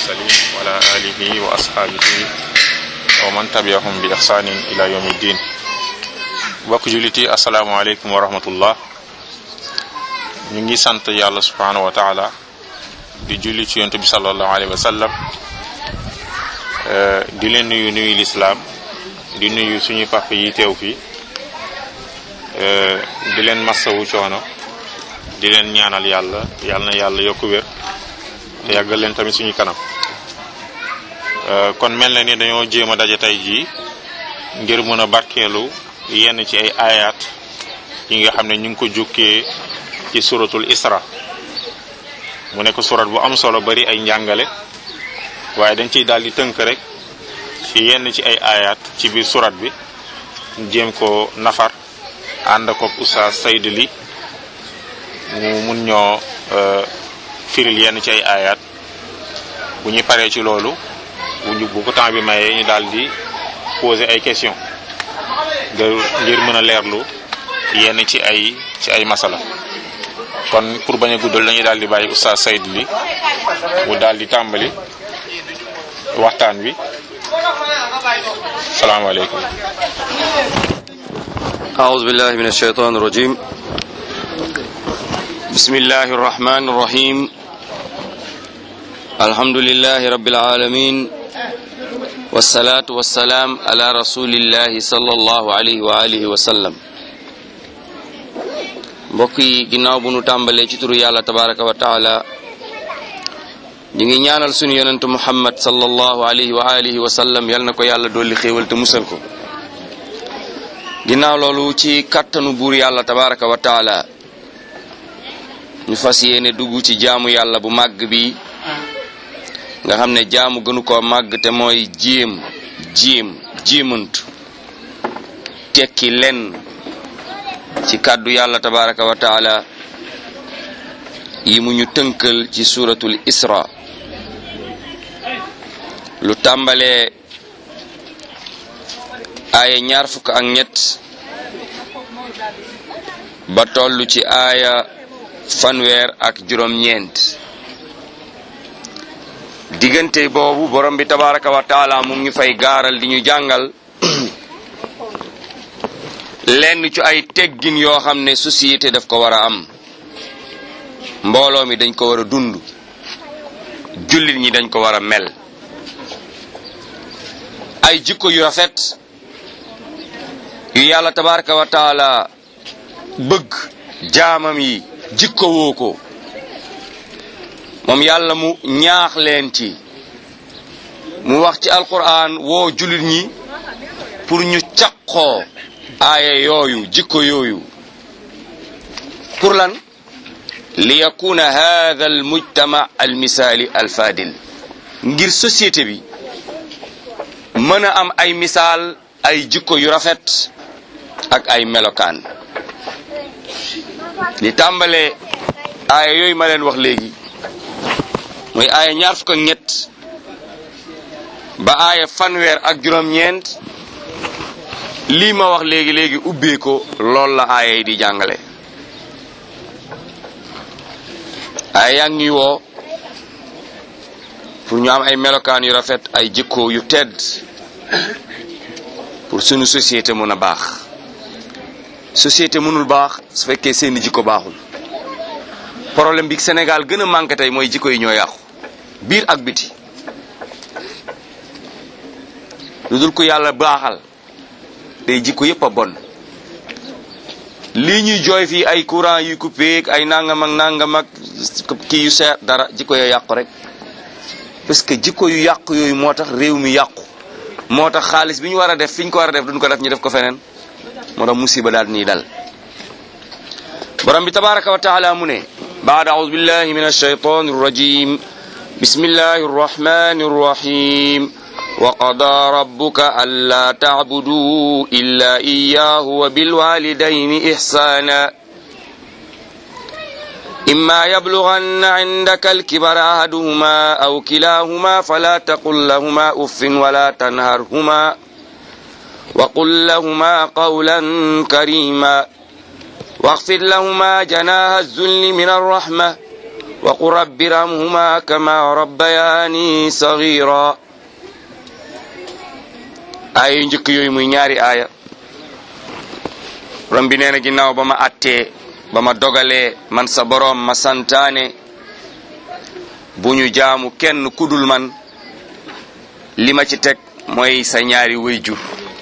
المرسلين وعلى آله وأصحابه ومن تبعهم بإحسان إلى يوم الدين mbokk jullit yi asalaamaaleykum wa rahmatullah ñu ngi sant yàlla subhanahu wa taala di julli ci yonent bi sallallahu alayhi wa sallam di leen nuyu nuyu lislaam di nuyu suñu papa yi teew fii di leen massawu coono di leen ñaanal yàlla yàlla na yàlla yokku wér te yàggal leen tamit suñu kanam kon mel na ni dañoo jéem a daje tey jii ngir mën a barkeelu yenn ci ay ayat yi nga xam ne ñu ngi ko jukkee ci suratul isra mu nekk surat bu am solo bari ay njàngale waaye dañ ciy daal di tënk rek ci yenn ci ay ayat ci biir surat bi jéem ko nafar ànd ko Oustaz Sayd Ly mu mun ñoo firil yenn ci ay ayat bu ñu paree ci loolu bu ñu bu ko temps bi mayee ñu daal di poser ay questions ngir mën a leerlu yenn ci ay ci ay masala kon pour bañ a guddal dañuy daal di bàyyi Oustaz Sayd Ly mu daal di tàmbali waxtaan wi salaamaaleykum أعوذ بالله من الشيطان الرجيم بسم الله الرحمن الرحيم الحمد لله رب العالمين والصلاة والسلام على رسول الله صلى الله عليه وآله وسلم mbokk yi ginnaaw bu nu tàmbalee ci turu yàlla tabaraka wa taala ñu ngi ñaanal sunu yonentu muhammad sallallahu alayhi wa alihi wa sallam yal na ko yàlla dolli xéewal te musal ko ginnaaw loolu ci kàttanu buur yàlla tabaraka wa taala ñu fas yéene dugg ci jaamu yàlla bu màgg bi nga xam ne jaamu gënu koo màgg te mooy jéem jéem jéemantu tekki lenn ci kàddu yàlla tabaraka wa taala yi mu ñu tënkal ci suratul isra lu tàmbalee aaya ñaar fukk ak ñett ba tollu ci aaya fanweer ak juróom-ñeent diggante boobu borom bi tabaraka wa taala mu ngi fay gaaral di ñu jàngal lenn ci ay teggin yoo xam ne société daf ko war a am mbooloo mi dañ ko war a dund jullit ñi dañ ko war a mel ay jikko yu rafet yu yàlla tabaraka wa taala bëgg jaamam yi jikko woo ko moom yàlla mu ñaax leen ci mu wax ci alquran woo jullit ñi pour ñu caqoo aaya yooyu jikko yooyu pour lan li yakuna hadha al mujtama al misaali al fadil ngir société bi mën a am ay misaal ay jikko yu rafet ak ay melokaan li tàmbalee aaya yooyu ma leen wax léegi mooy aaya ñaar fukk ak ñett ba aaya fanweer ak juróom-ñeent lii ma wax léegi léegi ubbee ko lool la aaya yi di jàngale aaya yaa ngi ñuy woo pour ñu am ay melokaan yu rafet ay jikko yu tedd pour sunu société mun a baax société mënul baax su fekkee seeni jikko baaxul problème bi Sénégal gën a manqué tey mooy jikko yi ñoo yàqu biir ak biti lu dul ko yàlla baaxal day jikko yépp a bon lii ñuy jooy fii ay courant yu coupé ak ay nangam ak nangam ak kii yu seer dara jikko yoo yàqu rek parce que jikko yu yàqu yooyu moo tax réew mi yàqu moo tax xaalis bi ñu war a def fi ñu ko war a def duñ ko def ñu def ko feneen moo tax musiba daal nii dal borom bi tabaraka wa taala mu ne baad aoudu billahi min alshaytan arrajim bismillahi arrahmani arrahim وقضى ربك ألا تعبدوا إلا إياه وبالوالدين إحسانا إما يبلغن عندك الكبر أحدهما أو كلاهما فلا تقل لهما أف ولا تنهرهما وقل لهما قولا كريما واخفض لهما جناح الذل من الرحمة wa qul rabbi irhamhuma kama rabbayani sagira aaya yu njëkk yooyu muy ñaari aaya rom bi nee na ginnaaw ba ma attee ba ma dogalee man sa boroom ma santaane bu ñu jaamu kenn kudul man li ma ci teg mooy sa ñaari wayjur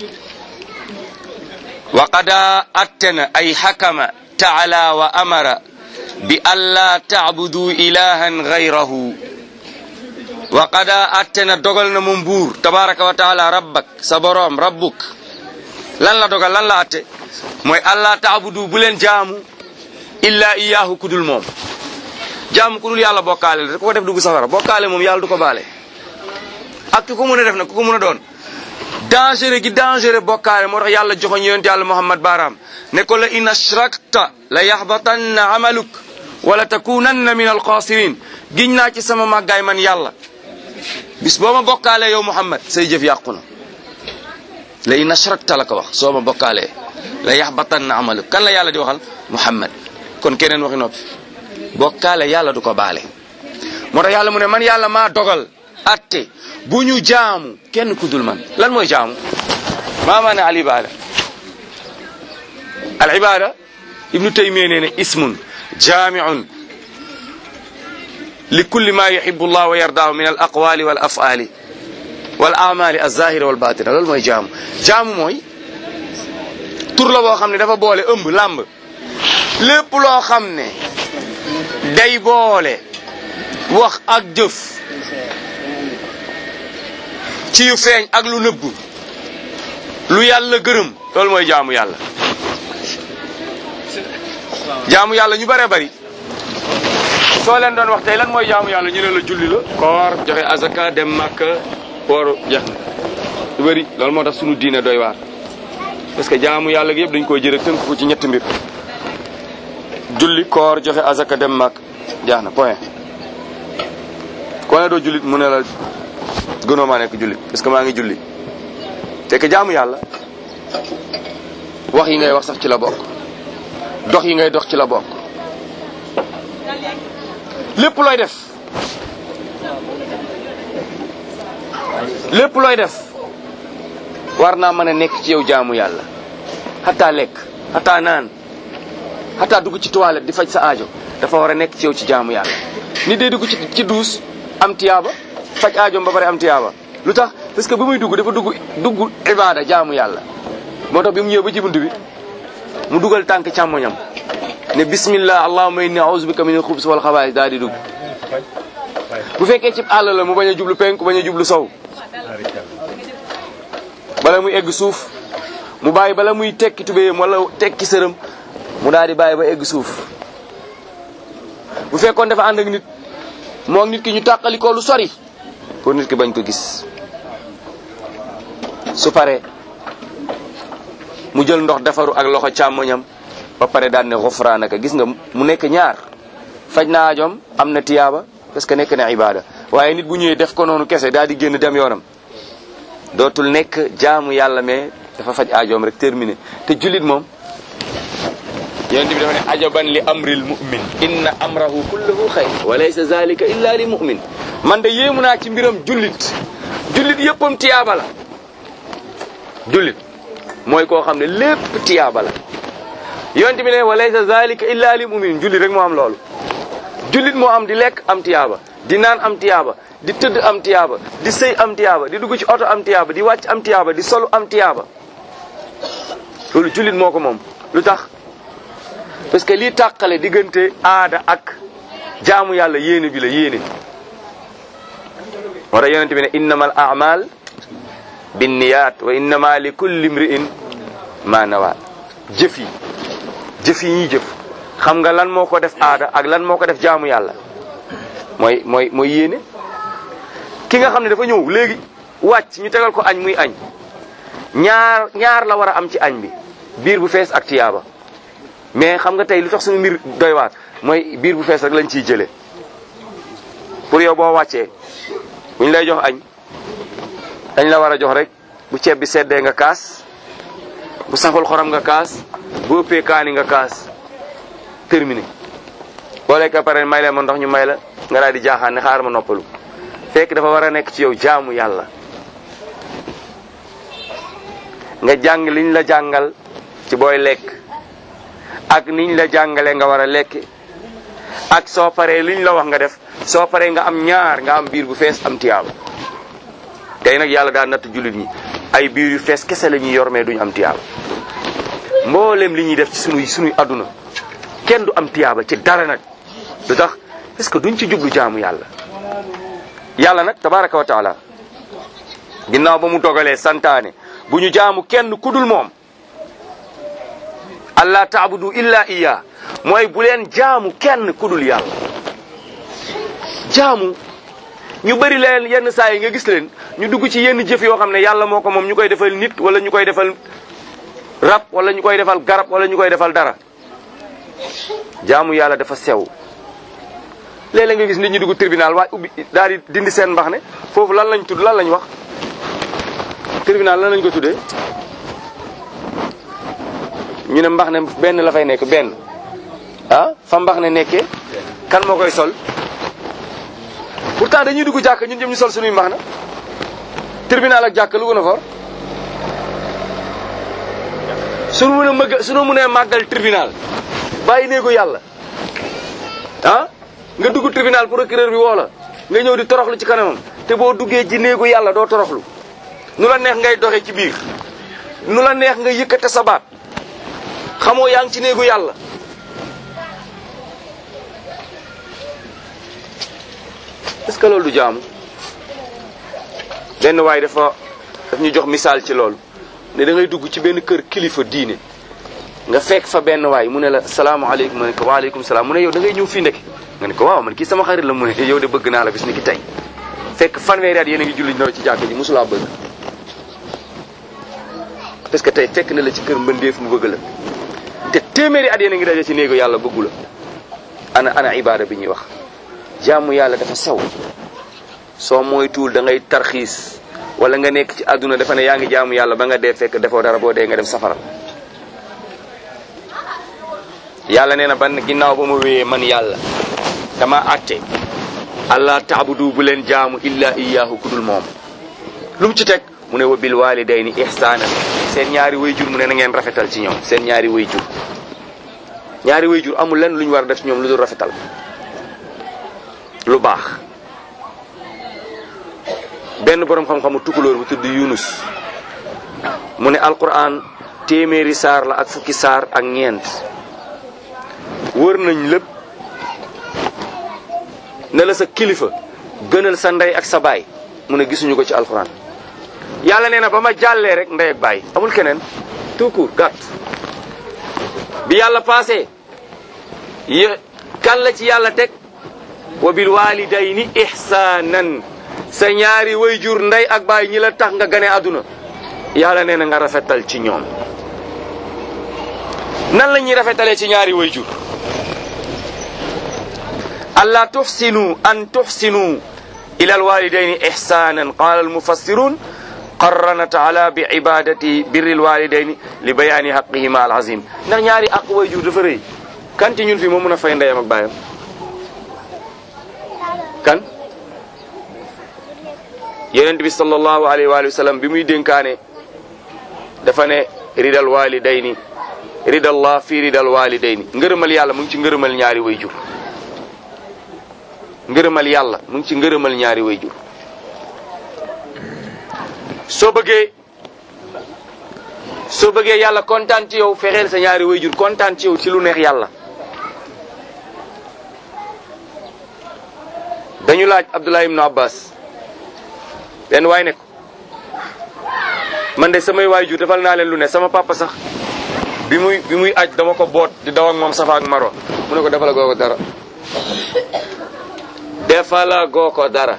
wa qada attena ay hakama taala wa amara bi alla taabudu ilahan gayrahu wa qada attena dogal na moom buur tabaraka wa taala rabbak sa boroom rabbuk lan la dogal lan la atte mooy alla taabudu bu leen jaamu illa iyahu kudul moom jaamu kudul yàlla bokkaale la ku ko def dugg safara bokkaale moom yàlla du ko baale ak ku ko mën a def nag ku ko mën a doon dangereux gi dangereux bokkaale moo tax yàlla joxoñ yonent yàlla muhammad baaraam ne ko la in ashrakta la yaxbatanna amaluk wala takunanna min alxaasirin giñ naa ci sama màggaay man yàlla bis boo ma bokkaalee yow muhammad say jëf yàqu na la in ashrakta la ko wax soo ma bokkaalee la yaxbatanna amaluk kan la yàlla di waxal muhammad kon keneen waxi noppi bokkaale yàlla du ko baale moo tax yàlla mu ne man yàlla maa dogal atte bu ñu jaamu kenn ku dul man lan mooy jaamu maa maana al ibada al ibada ibnu taymiya nee ne ismun jaamiun li kulli ma yuhibu llah wa yardaahu min al aqwali wal afali wal amali alzahira wal batina loolu mooy jaamu jaamu mooy tur la boo xam ne dafa boole ëmb làmb lépp loo xam ne day boole wax ak jëf ci yu feeñ ak lu nëbb lu yàlla gërëm loolu mooy jaamu yàlla jaamu yàlla ñu bare bari soo leen doon wax tey lan mooy jaamu yàlla ñu ne la julli la koor joxe azaka dem màkka woor jeex na lu bari loolu moo tax sunu diine doy waar parce que jaamu yàlla gi yëpp dañ koy jëre tënk ko ci ñetti mbir julli koor joxe azaka dem màkk jeex na point ko ne doo jullit mu ne la gënoo maa nekk jullit parce que maa ngi julli te que jaamu yàlla wax yi ngay wax sax ci la bokk dox yi ngay dox ci la bokk lépp looy def lépp looy def war naa mën a nekk ci yow jaamu yàlla xataa lekk xataa naan xataa dugg ci toilette di faj sa aajo dafa war a nekk ci yow ci jaamu yàlla nit day dugg ci ci duus am tiyaaba faj aajoom ba pare am tiyaaba lu tax parce que ba muy dugg dafa dugg dugg ibaada jaamu yàlla moo tax bi mu ñëw ba ci bunt bi mu dugal tànk càmmoñam ne bismillah allahumma inni a'udhu bika min al-khubus wal khaba'ith daal di dugg bu fekkee ci àll la mu bañ a jublu penku bañ a jublu sow bala muy egg suuf mu bàyyi bala muy tekki tubéyam wala tekki sërëm mu daal di bàyyi ba egg suuf bu fekkoon dafa ànd ak nit moo nit ki ñu tàqali ko lu sori pour nit ki bañ ko gis su paree mu jël ndox defaru ak loxo càmmoñam ba pare daan ne xufraanaka gis nga mu nekk ñaar faj na aajoom am na tiyaaba parce que nekk na ibada waaye nit bu ñëwee def ko noonu kese daal di génn dem yoonam dootul nekk jaamu yàlla mais dafa faj aajoom rek terminé te jullit moom yonent bi dafa ne ajaban li amril mu'min inna amrahu kulluhu xayr wa laysa zalika illa li mu'min man de yéemu naa ci mbiram jullit jullit yëppam tiyaaba la jullit mooy koo xam ne lépp tiyaaba la yonent bi ne wa laysa zalika illa li mu'min jullit rek moo am loolu jullit moo am di lekk am tiyaaba di naan am tiyaaba di tëdd am tiyaaba di sëy am tiyaaba di dugg ci oto am tiyaaba di wàcc am tiyaaba di solu am tiyaaba loolu jullit moo ko moom lu tax parce que lii tàqale diggante aada ak jaamu yàlla yéene bi la yéene moo tax yonente bi ne innamal a'mal binniyat wa innama li kulli imri'in ma nawa jëf yi jëf yi ñuy jëf xam nga lan moo ko def aada ak lan moo ko def jaamu yàlla mooy mooy mooy yéene ki nga xam ne dafa ñëw léegi wàcc ñu tegal ko añ muy añ ñaar ñaar la war a am ci añ bi biir bu fees ak tiyaaba mais xam nga tey lu tax suñu mbir doy waar mooy biir bu fees rek lañ ciy jëlee pour yow boo wàccee bu ñu lay jox añ dañ la war a jox rek bu ceeb bi seddee nga kaas bu saful xorom nga kaas bu ëppee kaani nga kaas terminé boo lekk pare may leen ma ndox ñu may la nga daal di jaaxaan ne xaar ma noppalu fekk dafa war a nekk ci yow jaamu yàlla nga jàng liñ la jàngal ci booy lekk ak niñ la jàngalee nga war a lekk ak soo paree liñ la wax nga def soo paree nga am ñaar nga am biir bu fees am tiyaaba tey nag yàlla daal natt jullit ñi ay biir yu fees kese la ñuy yor mais duñ am tiyaaba mboolem li ñuy def ci sunuy sunuy adduna kenn du am tiyaaba ci dara nag lu tax parce que duñ ci jublu jaamu yàlla yàlla nag tabaraka wa taala ginnaaw ba mu dogalee santaane bu ñu jaamu kenn kudul moom allah taabudu illa iya mooy bu leen jaamu kenn kudul yàlla jaamu ñu bëri leen yenn saa yi nga gis leen ñu dugg ci yenn jëf yoo xam ne yàlla moo ko moom ñu koy defal nit wala ñu koy defal rab wala ñu koy defal garab wala ñu koy defal dara jaamu yàlla dafa sew léeg-léeg nga gis nit ñi dugg tribunal waaye ubbi daal di dindi seen mbax ne foofu lan lañ tudd lan lañ wax tribunal lan lañ ko tuddee ñu ne mbax ne benn la fay nekk benn ah fa mbax ne nekkee kan moo koy sol pourtant dañuy dugg jàkk ñun ñëpp ñu sol suñuy mbax na tribunal ak jàkk lu gën a for suñu mën a mëgg suñu mënee màggal tribunal bàyyi néegu yàlla ah nga dugg tribunal procureur bi woo la nga ñëw di toroxlu ci kanamam te boo duggee ci néegu yàlla doo toroxlu nu la neex ngay doxe ci biir nu la neex nga yëkkate sa baat xamoo yaa ngi ci néegu yàlla est-ce que loolu du jaamu benn waay dafa daf ñu jox misaal ci loolu ne da ngay dugg ci benn kër kilifa diine nga fekk fa benn waay mu ne la salaamaaleykum ma ne ko waaleykum salaam mu ne yow da ngay ñëw fii ndek nga ne ko waaw man kii sama xarit la mu ne yow de bëgg naa la bis ni ki tey fekk fanweeri at yéen a ngi julli ñëw ci jàkk ji mosulaa bëgg parce que tey fekk na la ci kër mbëndeef mu bëgg la te téeméeri at yéen a ngi daje ci néegu yàlla bëggu la ana ana ibaada bi ñuy wax jaamu yàlla dafa sew soo moytuwul da ngay tarxiis wala nga nekk ci àdduna dafa ne yaa ngi jaamu yàlla ba nga dee fekk defoo dara boo dee nga dem safara yàlla nee na ban ginnaaw ba ma wéyee man yàlla dama atte allah taabudu bu leen jaamu illa iyaahu kudul moom lu mu ci teg mu ne wa bil walidayni ihsaanan seen ñaari wayjur mu ne na ngeen rafetal ci ñoom seen ñaari wayjur ñaari wayjur amul lenn lu ñu war a def ci ñoom lu dul rafetal lu baax benn borom xam-xamu tukulóor bu tudd Yunus mu ne alquran téeméeri saar la ak fukki saar ak ñeent wër nañ lépp ne la sa kilifa gënal sa ndey ak sa baay mu ne gisuñu ko ci alquran yàlla nee na ba ma jàllee rek ndey ak baay amul keneen tout court gàtt bi yàlla passé yé kan la ci yàlla teg wa bil walidayni ihsanan sa ñaari wayjur ndey ak baay ñi la tax nga gane àdduna yàlla nee na nga rafetal ci ñoom nan la ñuy rafetalee ci ñaari wayjur alla tuxsinu an tuxsinu ila alwalidayni ihsanan qala almufassirun qarranat ala bi ibadati birri alwalidayni li bayaani haqihima alazim ndax ñaari aq wayjur dafa rëy kan ci ñun fi moo mën a fay ndeyam ak baayam kan yonent bi sallallahu alayhi wa sallam bi muy dénkaane dafa ne ridal walidayni ridallah fi ridal walidayni ngërëmal yàlla mu ngi ci ngërëmal ñaari way jur ngërëmal yàlla mu ngi ci ngërëmal ñaari way jur soo bëggee soo bëggee yàlla kontaan ci yow fexeel sa ñaari way jur kontaan ci yow ci lu neex yàlla dañu laaj Abdullah ibnu Abbas benn waay ne ko man de samay waajur defal naa leen lu ne sama papa sax bi muy bi muy aj dama ko boot di daw ak moom safa ak marwa mu ne ko defala goo ko dara defala goo ko dara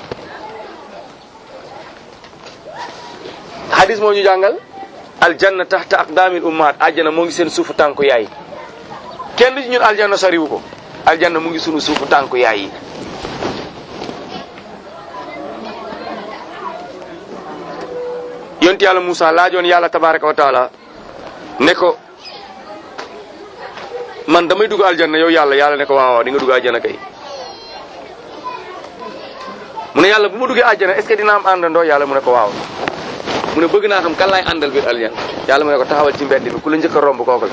hadis moo ñu jàngal aljanna taxta aqdaamil ummahat aljanna moo ngi seen suufu tànku yaay kenn ci ñun aljanna soriwu ko aljanna mu ngi sunu suufu tànku yaay yi yonti yàlla Moussa laajoon yàlla tabaraka wa taala ne ko man damay dugg aljanna yow yàlla yàlla ne ko waaw waaw di nga dugg aljanna kay mu ne yàlla bu ma duggee aljanna est-ce que dina am àndandoo yàlla mu ne ko waaw mu ne bëgg naa xam kan laay àndal biir aljanna yàlla mu ne ko taxawal ci mbedd mi ku la njëkk a romb kooku la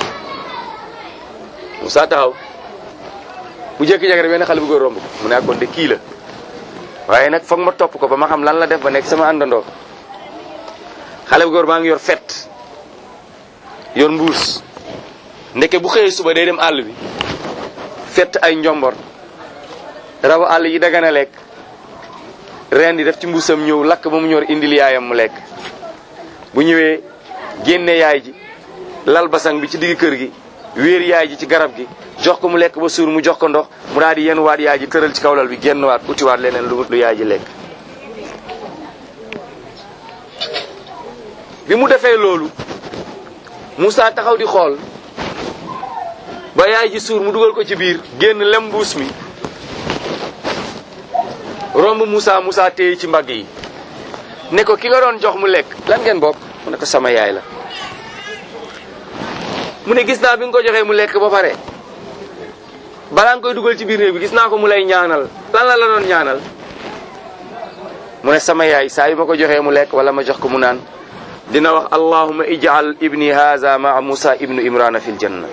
Moussa taxaw bu jékki-jékki rek benn xale bu góor romb ko mu ne kon de kii la waaye nag foog ma topp ko ba ma xam lan la def ba nekk sama àndandoo xale bu góor baa ngi yor fet yor mbuus ndeke bu xëyee suba day dem àll bi fett ay njombor rabu àll yi dagana lekk ren di def ci mbuusam ñëw lakk ba mu ñor indil yaayam mu lekk bu ñëwee génne yaay ji lal basang bi ci digg kër gi wéer yaay ji ci garab gi jox ko mu lekk ba suur mu jox ko ndox mu daal di yenn waat yaay ji tëral ci kaw lal bi génn waat utiwaat leneen lu lu yaay ji lekk bi mu defee loolu Moussa taxaw di xool ba yaay ji suur mu dugal ko ci biir génn lem mbuus mi romb Moussa Moussa téye ci mbagg yi ne ko ki nga doon jox mu lekk lan ngeen bokk mu ne ko sama yaay la mu ne gis naa bi nga ko joxee mu lekk ba pare balaa nga koy dugal ci biir néeg bi gis naa ko mu lay ñaanal lan la la doon ñaanal mu ne sama yaay saa yu ma ko joxee mu lekk wala ma jox ko mu naan dina wax allahuma ij'al ibni haza maa musa ibnu imrana fil janna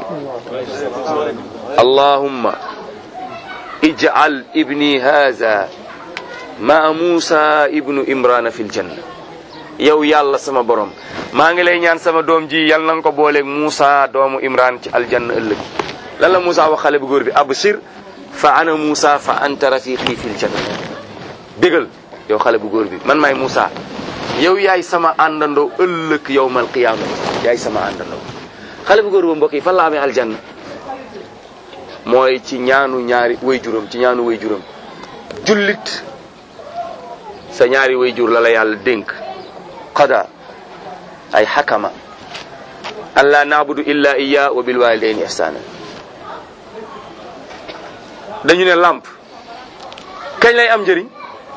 allahumma ij'al ibni haza maa musa ibnu imrana fil janna yow yàlla sama borom maa ngi lay ñaan sama doom ji yal na nga ko booleeg Moussa doomu Imran ci aljanna ëllëg lan la Moussa wax xale bu góor bi abshir fa ana Moussa fa anta rafiqi fil janna bégal yow xale bu góor bi man maay Moussa yow yaay sama àndandoo ëllëg yowmal qiyaama yaay sama àndandoo xale bu góor ba mbokk yi fan la amee aljanna mooy ci ñaanu ñaari way juram ci ñaanu way juram jullit sa ñaari way jur la la yàlla dénk qada ay xakama an la naabudu illa iya wa bil walidaini ihsana dañu ne làmp kañ lay am njëriñ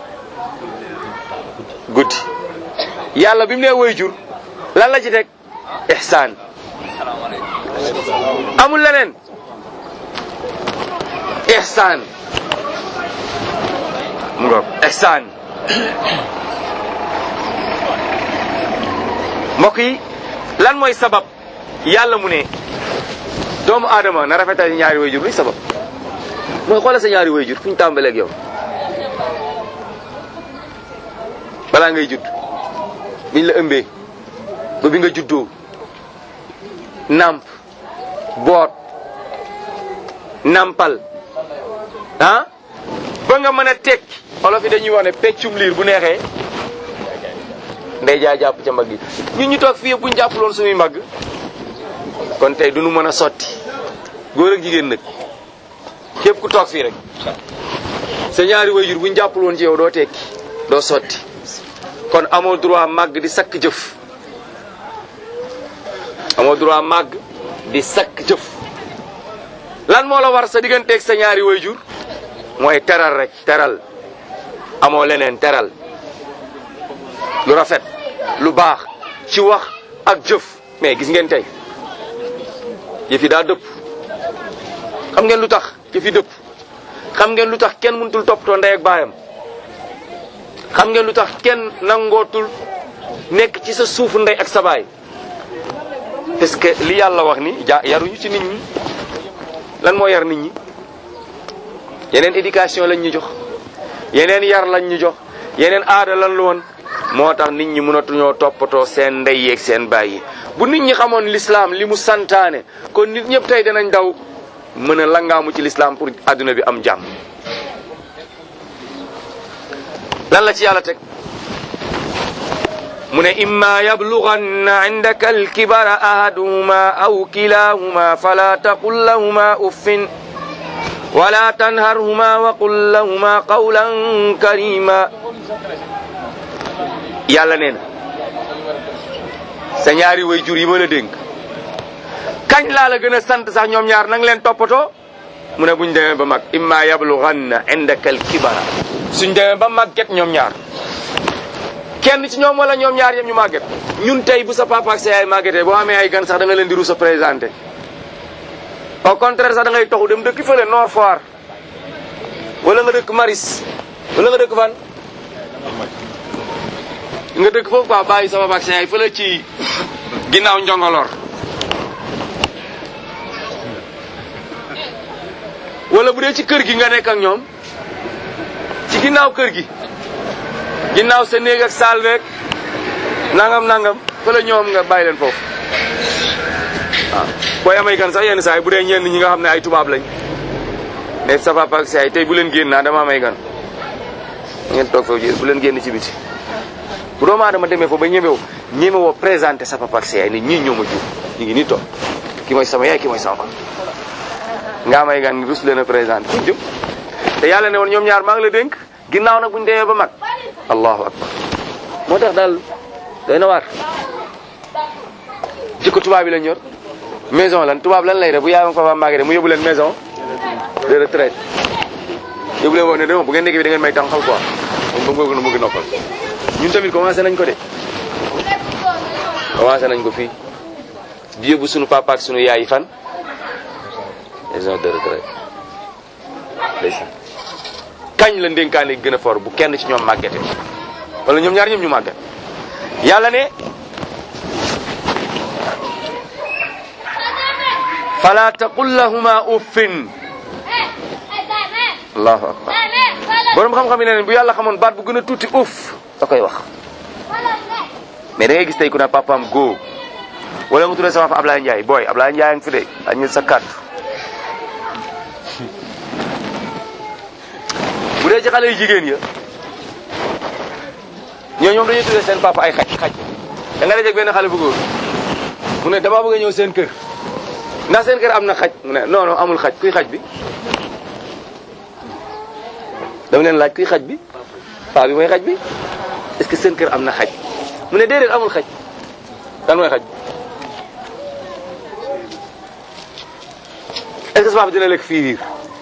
guddi yàlla bi mu nee way jur lan la ci teg ihsaan amul leneen ihsaan mu ngoog ihsaan mbokk yi lan mooy sabab yàlla mu ne doomu aadama na rafetal ñaari way jur luy sabab mooy xoolal sa ñaari way jur fu ñu tàmbaleeg yow balaa ngay judd biñ la ëmbee ba bi nga juddoo namp boot nampal ah ba nga mën a tekki olof yi dañuy wax ne peccum liir bu neexee ndey jaa jàpp ca mbagg yi ñun ñu toog fii yëpp bu ñu jàppaloon suñuy mbagg kon tey duñu mën a sotti góor ak jigéen nag képp ku toog fii rek sa ñaari wayjur bu ñu jàppaloon ci yow doo tekki doo sotti kon amoo droit màgg di sakk jëf amoo droit màgg di sakk jëf lan moo la war sa digganteeg sa ñaari wayjur mooy teral rek teral amoo leneen teral lu rafet lu baax ci wax ak jëf mais gis ngeen tey yëf yi daa dëpp xam ngeen lu tax yëf yi dëpp xam ngeen lu tax kenn mënutul toppatoo ndey ak baayam xam ngeen lu tax kenn nangootul nekk ci sa suufu ndey ak sa baay parce que li yàlla wax ni ja yaruñu ci nit ñi lan moo yar nit ñi yeneen éducation lañ ñu jox yeneen yar lañ ñu jox yeneen aada lan lu woon moo tax nit ñi mënatuñoo toppatoo seen ndey yeeg seen baay yi bu nit ñi xamoon l'islam li mu santaane kon nit ñëpp tey danañ daw mën a langaamu ci l'islam pour adduna bi am jàmm lan la ci yàlla teg mu ne imma yablughanna indaka alkibara ahaduhuma aw kilahuma fala taqul lahuma uffin wala tanharhuma wa qul lahuma qawlan karima yàlla nee na sa ñaari way jur yi ma la dénk kañ laa la gën a sant sax ñoom ñaar nang leen toppatoo mu ne buñ demee ba mag imma yablughanna indaka alkibara suñ demee ba màgget ñoom ñaar kenn ci ñoom wala ñoom ñaar yëpp ñu màgget ñun tey bu sa papa ak sa yaay màggetee boo amee ay gan sax da nga leen di rusa présenté au contraire sax da ngay toxu dem dëkk fële Nord Foire wala nga dëkk Maris wala nga dëkk fan nga dëkk foofu quoi bàyyi sama vaccin yi fële ci ginnaaw njongolor wala bu dee ci kër gi nga nekk ak ñoom ci ginnaaw kër gi ginnaaw sa néeg ak saal beeg nangam nangam fële ñoom nga bàyyi leen foofu waaw booy amay gan sax yenn saa yi bu dee ñenn ñi nga xam ne ay tubaab lañ mais sa papa ak say tey bu leen génn naa dama amay gan ngeen toog foofu ji bu leen génn ci biti bu doomu aadama demee foofu ba ñemewu ñemewoo présenté sa papa ak say ni ñii ñoo ma jur ñu ngi nii toog ki mooy sama yaay ki mooy sama papa nga amay gan rus leen a présenté fu jëm te yàlla ne woon ñoom ñaar maa ngi la dénk ginnaaw nag buñu demee ba mag allahu akbar moo tax daal doy na waar jikko tubaab yi lañ yor maison lan tubaab lan lay def bu yaay ma papa màggee mu yóbbu leen maison de retraite yóbbu leen woon ne dama bu ngeen nekk bi da ngeen may tànqal quoi moom ba mu bëgg noppal ñun tamit commencé nañ ko de commencé nañ ko fii di yóbbu sunu papa ak sunu yaay yi fan maison de retraite ndeysaan kañ la ndénkaane gën a fort bu kenn ci ñoom màggete wala ñoom ñaar ñoom ñu màgget yàlla ne fala taqul lahuma uffin allahu akbar borom xam-xam yi ne ne bu yàlla xamoon baat bu gën a tuuti uff da koy wax mais da ngay gis tey ku ne papaam góo wala nga tuddee sama fa Ablaye Ndiaye booy Ablaye Ndiaye ngi fi de añu sa kàddu bu dee ci xale yu jigéen ya ñoo ñoom dañuy tuddee seen papa ay xaj xaj da nga dajeg benn xale bu góor mu ne dama bëgg a ñëw seen kër ndax seen kër am na xaj mu ne non non amul xaj kuy xaj bi dama leen laaj kuy xaj bi paa bi mooy xaj bi est-ce que seen kër am na xaj mu ne déedéet amul xaj dan mooy xaj est-ce que sa papa dina lekk fiiriir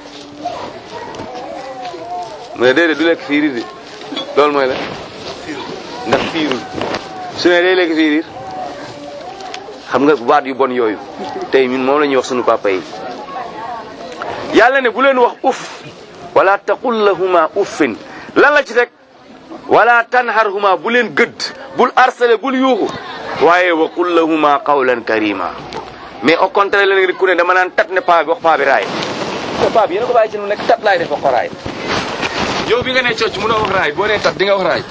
mu ne déedéet du lekk fiiriir di loolu mooy la ndax fiirul su ne day lekk fiiriir xam nga baat yu bon yooyu tey ñun moom la ñuy wax sunu papa yi yàlla ne bu leen wax uff wala taqul lahuma uffin lan la ci teg wala tanharhuma bu leen gëdd bul harcelé bul yuuxu waaye wa qul lahuma qawlan karima mais au contraire la nga ku ne dama naan tat ne paa bi wax paa bi raay te paa bi yéen a ko bàyyi ci nu nekk tat laay def wax ko raay yow bi nga ne cocc mënoo wax raay boo nee tat di nga wax raay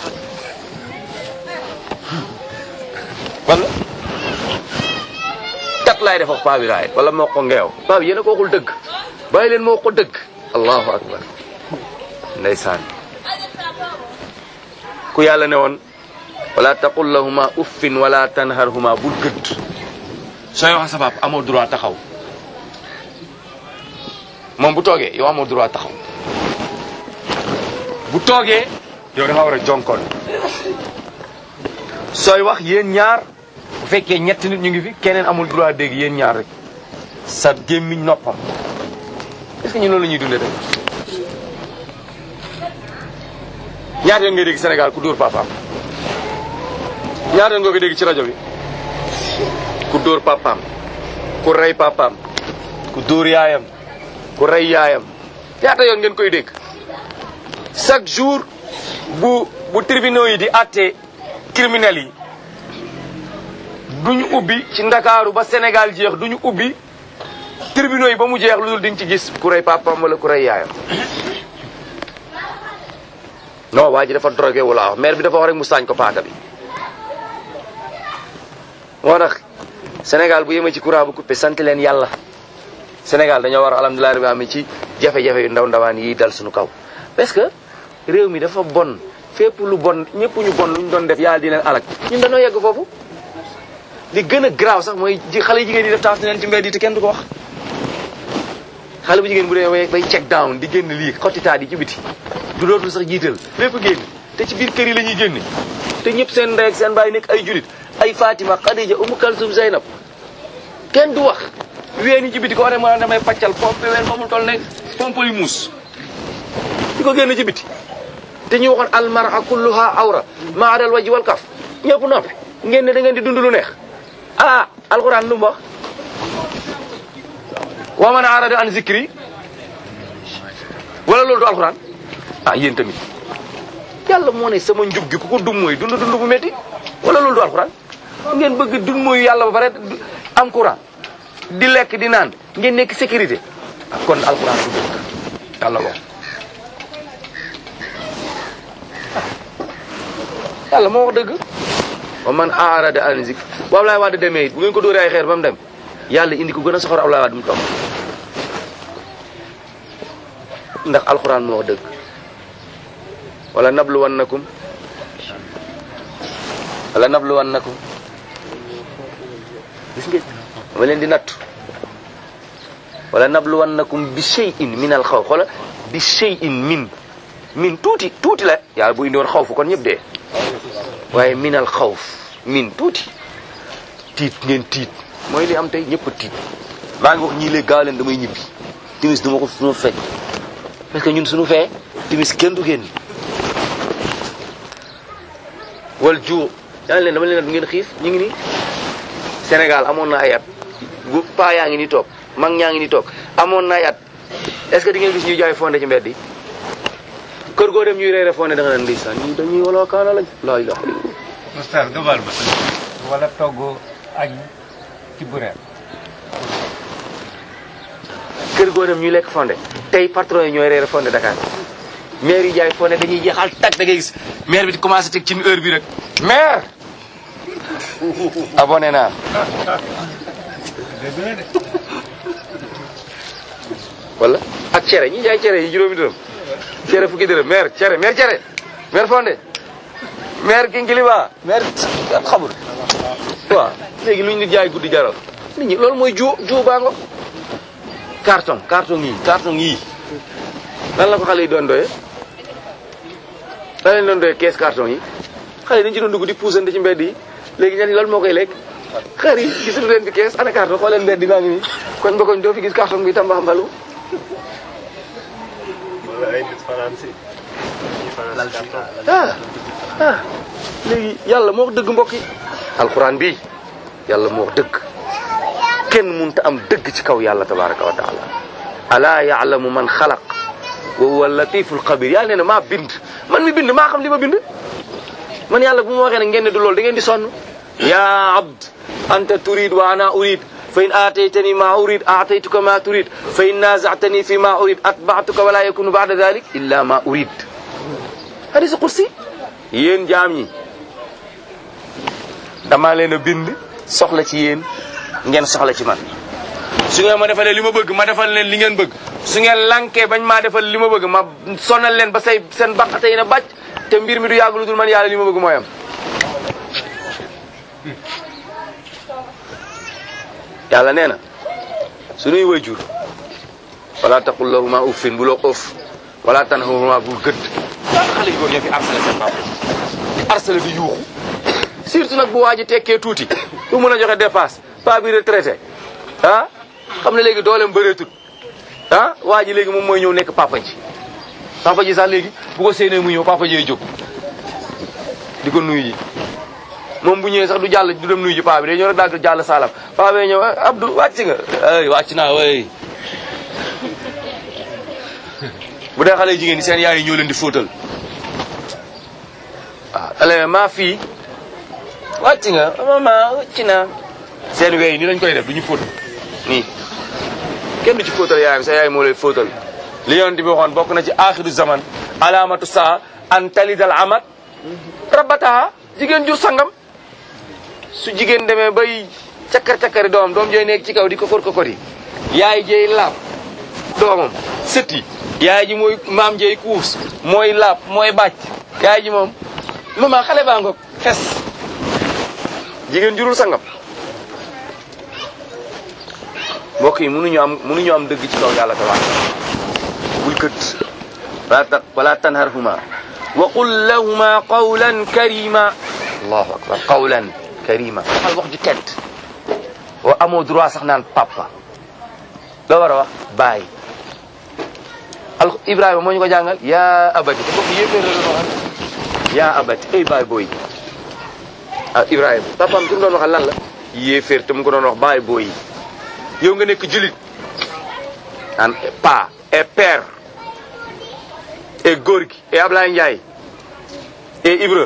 wala tat laay def wax paa bi raay wala moo ko ngeew paa bi yéen a ko waxul dëgg bàyyi leen moo ko dëgg allahu akbar ndeysaan ku yàlla ne woon wala taqul lahuma uffin wala tanharhuma bul gëdd sooy wax sa baab amoo droit taxaw moom bu toogee yow amoo droit taxaw bu toogee yow da nga war a jonkoon sooy wax yéen ñaar bu fekkee ñetti nit ñu ngi fi keneen amul droit dégg yéen ñaar rek sa gémmiñ noppam est-ce que ñu loolu la ñuy dundee rek ñaata yoon ngay dégg Sénégal ku dóor papaam ñaata yoon nga ko dégg ci rajo bi ku dóor papaam ku rey papaam ku dóor yaayam ku rey yaayam ñaata yoon ngeen koy dégg chaque jour bu bu tribunaux yi di àtte criminels yi duñu ubbi ci ndakaaru ba Sénégal jeex duñu ubbi tribunaux yi ba mu jeex lu dul di nga ci gis ku rey papaam wala ku rey yaayam non waa ji dafa drogué wala wax maire bi dafa wax rek mu saañ ko paaka bi moo tax Sénégal bu yemee ci courant bu coupé sant leen yàlla Sénégal dañoo war a alhamdulilah rabbi am ci jafe-jafe yu ndaw ndawaan yi dal suñu kaw parce que réew mi dafa bon fépp lu bon ñëpp ñu bon lu ñu doon def yàlla di leen alak ñun dañoo yegg foofu li gën a graaw sax mooy ji xale jigéen yi def taas leen ci mbedd yi te kenn du ko wax xale bu jigéen bu dee bay check down di génn lii xottitaat yi ci biti du dootul sax jiital lépp génn te ci biir kër yi la ñuy génne te ñëpp seen ndey ak seen baay nekk ay julit ay Fatima Khadija Umu Kalsum Zeynab kenn du wax ween yi ci biti ko waree mën a damay paccal pompe ween fa mu toll ne pompe yu muus di ko génn ci biti te ñu waxoon almara kulluha awra ma adal waji wal kaf ñëpp noppi ngeen ne da ngeen di dund lu neex ah alxuraan lu mu wax wa man arada an zikri wala loolu du alxuraan ah yéen tamit yàlla moo ne sama njub gi ku ko dum mooy dund dund bu métti wala loolu du alxuraan ngeen bëgg dund mooy yàlla ba pare am courant di lekk di naan ngeen nekk sécurité ah kon alxuraan du dëgg yàlla wax yàlla moo wax dëgg wa man arada an zikri bu Ablaye Wade demee it bu ngeen ko dóoree ay xeer ba mu dem yàlla indi ko gën a soxor Ablaye Wade mu toog ndax alxuraan moo wax dëgg wala nabluwannakum wala nabluwannakum gis ngeen ma leen di nattu wala nabluwannakum bi shay'in min al xaw xoola bi shay'in min min tuuti tuuti la yàlla bu indi woon xawf kon ñëpp dee waaye min al xawf min tuuti tiit ngeen tiit mooy li am tey ñëpp a tiit maa ngi wax ñii léegi gaaw leen damay ñibbi timis duma ko su ma fekk parce que ñun suñu fee timis kenn du génn wal juu yaa leen dama leen du ngeen xiif ñu ngi nii Sénégal amoon na ay at gu paa yaa ngi ni toog mag ñaa ngi ni toog amoon na ay at est-ce que di ngeen gis ñuy jaay fonde ci mbedd yi kër goo dem ñuy reere fonde da nga naan ndeysaan ñii dañuy wala kaana lañ laa ilaha illallah Oustaz nga baal ma wala togg añ ci bureet kër goo dem ñuy lekk fonde tey patron yi ñooy reere fonde Dakar maire yi jaay fonde dañuy jeexal tag da ngay gis maire bi di commencé teg ci heure bi rek maire abonné naa wala ak cere ñi jaay cere yi juróomi dërëm cere fukki dërëm maire cere maire cere maire fonde maire kinkiliba maire am xamul waaw léegi luñ nit jaay guddi jaral nit ñi loolu mooy ju ju baango carton carton yi carton yi lan la ko xale yi doon doye lan lañ doon doye kees carton yi xale yi dañ ci doon dugg di puusante ci mbedd yi léegi ñan loolu moo koy lekk xar yi gisul leen fi kees ana carton xooleen mbedd yi maa ngi nii koñ ba koñ doo fi gis carton bi tamba mbalu ah ah léegi yàlla moo wax dëgg mbokk yi alquran bi yàlla moo wax dëgg kenn munta am dëgg ci kaw yàlla tabaraka wa taala alaa yaalamu man xalaq wa huwa latiful xabir yàlla nee na maa bind man mi bind maa xam li ma bind man yàlla bu ma waxee ne ngeen ne du loolu da ngeen di sonn ya abd anta turid wa ana urid fa in aataytani ma urid aataytuka ma turid fa in nazatani fi ma urid atbaatuka wala yakunu bada dalik illa ma urid hadis qudsi yéen jaam ñi dama leen a bind soxla ci yéen ngeen soxla ci man su ngeen ma defalee li ma bëgg ma defal leen li ngeen bëgg su ngeen lankee bañ maa defal li ma bëgg ma sonal leen ba say seen baqate yi na bàcc te mbir mi du yàgg lu dul man yàlla li ma bëgg mooy am yàlla nee na suñuy wayjur wala taqul lahuma uffin bu loo ëff wala tanhahuma bul gëdd daana xale yu góor ñoo fi harcelé seen papa di harcelé di yuuxu surtout nag bu waa ji tekkee tuuti du mën a joxe dépasse pas bi retraité ah xam ne léegi dooleem bëreetut ah waa ji léegi moom mooy ñëw nekk papa ji papa ji sax léegi bu ko séenee mu ñëw papa ji jóg di ko nuyu ji moom bu ñëwee sax du jàll du dem nuyu ji paa bi day ñëw rek daal di jàll saalam paa bi ñëw Abdou wàcc nga ay wàcc naa way bu dee xale jigéen ñi seen yaay yi ñoo leen di fóotal waaw ale maa fii wàcc nga mama wàcc naa seen wey ni lañ koy def du ñu fóot nii kenn du ci fóotal yaayam sa yaay moo lay fóotal li yonent bi waxoon bokk na ci axiru zaman alamatu saa an talidal amat rabataha jigéen jur sangam su jigéen demee bay cakkar-cakkari doomam doom jooy nekk ci kaw di ko kor ko kori yaay jeey laab doomam sët yi yaay ji mooy maam jeey kuus mooy laab mooy bàcc yaay ji moom mama xale baa ngoog fes jigéen jurul sangam mbokk yi mënuñu am mënuñu am dëgg ci kaw yàlla tabaaraka bul kët wala ta wala tanharhuma wa qul lahuma qawlan karima allahu akbar qawlan karima waxal wax ju tedd wa amoo droit sax naan papa loo war a wax baay al ibrahima moo ñu ko jàngal yaa abati te kooku yéeféer la doon waxal yaa abati ay baay booy ah ibrahima papaam ki mu doon waxal lan la yéeféer te mu ko doon wax baay booy yow nga nekk julit naan pa et père et Gorgui et Ablaye Ndiaye et Ibra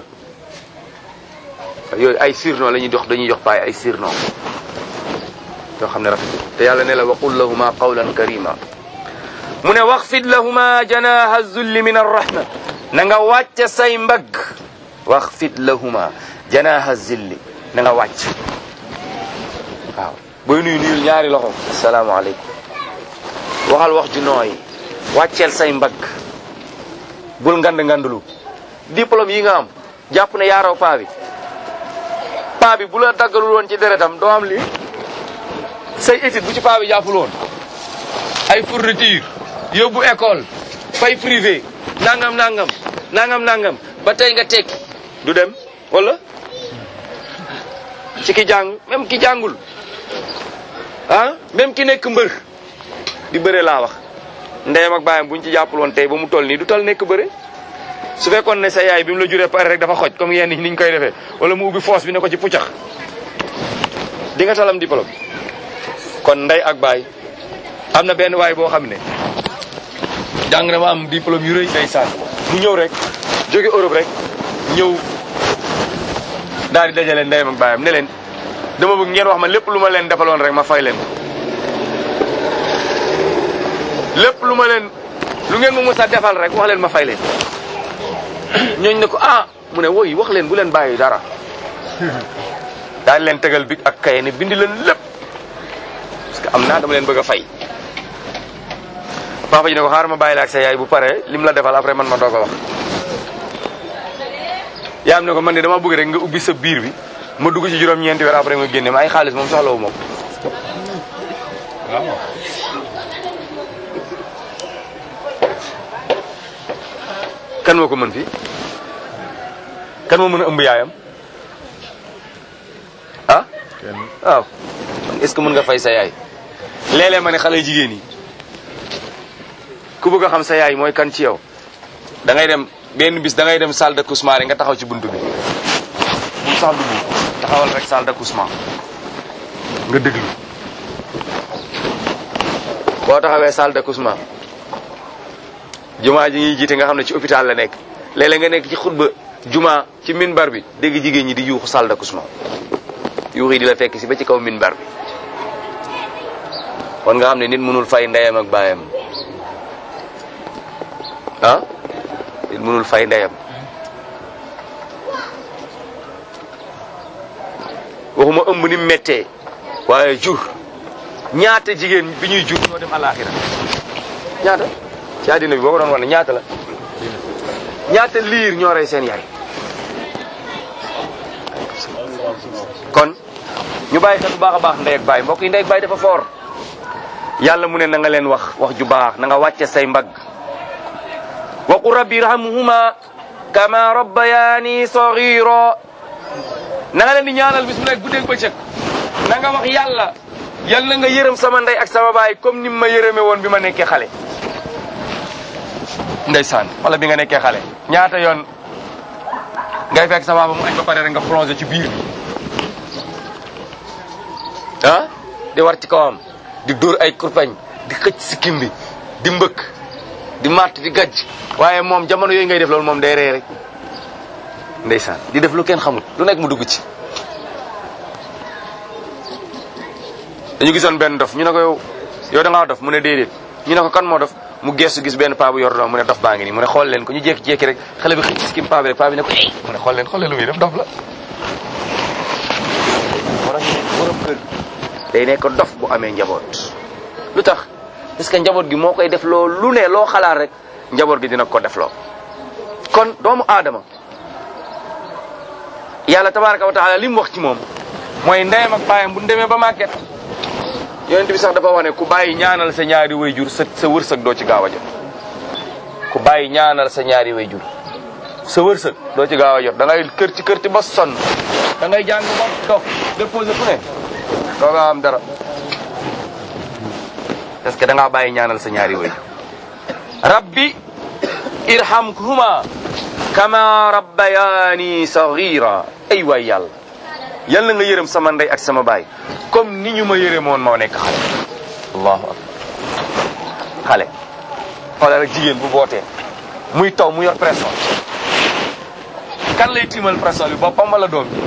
yooyu ay surnom la ñuy jox dañuy jox paay ay surnom yoo xam ne rafetul te yàlla ne la waqul lahuma qawlan karima mu ne waxfid lahuma janaha zulli min arrahma na nga wàcce say mbagg waxfid lahuma janaha zulli na nga wàcc waaw booy nuyu nuyul ñaari loxo asalaamaaleykum waxal wax ju nooy wàcceel say mbagg bul ngand ngandulu diplôme yi nga am jàpp ne yaaraw paa bi paa bi bu la daggalul woon ci deretam doo am lii say étude bu ci paa bi jàppul woon ay fourniture yóbbu école fay privé nangam nangam nangam nangam ba tey nga tekki du dem wala ci ki jàng même ki jàngul ah même ki nekk mbër di bëre laa wax ndeyam ak baayam buñ ci jàppul woon tey ba mu toll nii du tal nekk bëre su fekkoon ne sa yaay bi mu la juree pare rek dafa xoj comme yenn ni ñu koy defee wala mu ubbi foos bi ne ko ci puccax di nga talam diplôme kon ndey ak baay am na benn waay boo xam ne jàng na ma am diplôme yu rëy ndeysaan mu ñëw rek jóge Europe rek ñëw daal di dajale ndeyam ak baayam ne leen dama bëgg ngeen wax ma lépp lu ma leen defaloon rek ma fay leen lépp lu ma leen lu ngeen ma mës a defal rek wax leen ma fay leen ñooñ ne ko ah mu ne woy wax leen bu leen bàyyi dara daal leen tegal big ak kaye ne bindi leen lépp parce que am naa dama leen bëgg a fay papa ji ne ko xaaral ma bàyyi la ak sa yaay bu pare lim la defal après man ma doog a wax yaa am ne ko man de dama bëgg rek nga ubbi sa biir bi ma dugg ci juróom-ñeenti weer après nga génne ma ay xaalis moom soxlawu moom kan moo ko mën fii kan moo mën a ëmb yaayam ah waaw est-ce que mën nga fay sa yaay léeg-léeg ma ne xale jigéen yi ku bëgg a xam sa yaay mooy kan ci yow da ngay dem benn bis da ngay dem salle d'accouchement rek nga taxaw ci buntu bi bu sax dugg taxawal rek salle d'accouchement nga déglu boo taxawee salle d'accouchement jumaa ji ñuy jiite nga xam ne ci hôpital la nekk léeg-léeg nga nekk ci xutba jumaa ci minbar bi dégg jigéen ñi di yuuxu salle d'accouchement yuux yi di la fekk si ba ci kaw minbar bi kon nga xam ne nit mënul fay ndeyam ak baayam ah nit mënul fay ndeyam waxuma ëmb ni méttee waaye jur ñaata jigéen bi ñuy jur ñoo dem alaxira ñaata ci àddina bi boo ko doon wane ñaata la ñaata liir ñoo rey seen yaay kon ñu bàyyi xel bu baax a baax ndey ak baay mbokk yi ndey ak baay dafa foor yàlla mu ne na nga leen wax wax ju baax na nga wàcce say mbagg waqu rabbi irhamhuma kama rabbayani saghira na nga leen di ñaanal bis bu nekk guddeeg bëccëg na nga wax yàlla yal na nga yërëm sama ndey ak sama baay comme ni ma yërëme woon bi ma nekkee xale ndeysaan wala bi nga nekkee xale ñaata yoon ngay fekk sa baaba mu añ ba pare rek nga plongé ci biir bi ah di war ci kawam di dóor ay kurpañ di xëcc sikkim bi di mbëkk di matt di gajj waaye moom jamono yooyu ngay def loolu moom day ree rek ndeysaan di def lu kenn xamut lu nekk mu dugg ci dañu gisoon benn dof ñu ne ko yow yow da ngaa dof mu ne déedéet ñu ne ko kan moo dof mu gestu gis benn paa bu yor doom mu ne dof baa ngi nii mu ne xool leen ko ñu jékki-jékki rek xale bi xëcc sikkim paa bi rek paa bi ne ko ey mu ne xool leen xool leen lu muy def dof la war ñu ne borom kër day nekk dof bu amee njaboot lu tax parce que njaboot gi moo koy def loo lu ne loo xalaat rek njaboot gi dina ko def loo kon doomu aadama yàlla tabaraka wa taala li mu wax ci moom mooy ndeyam ak baayam bu ñu demee ba màgget yonent bi sax dafa wax ne ku bàyyi ñaanal sa ñaari wayjur sa sa wërsëg doo ci gaaw a jot ku bàyyi ñaanal sa ñaari wayjur sa wërsëg doo ci gaaw a jot da ngay kër ci kër ci ba sonn da ngay jàng ba dox déposé fu ne doo nga am dara parce que da ngaa bàyyi ñaanal sa ñaari wayjur rabbi irhamhuma kama rabbayani saghira ay waay yàlla yal na nga yërëm sama ndey ak sama baay comme ni ñu ma yërëmoon moo nekk xale allahu akbar xale xoolal rek jigéen bu bootee muy taw mu yor pression kan lay tiimal pression bi boppam wala doom ji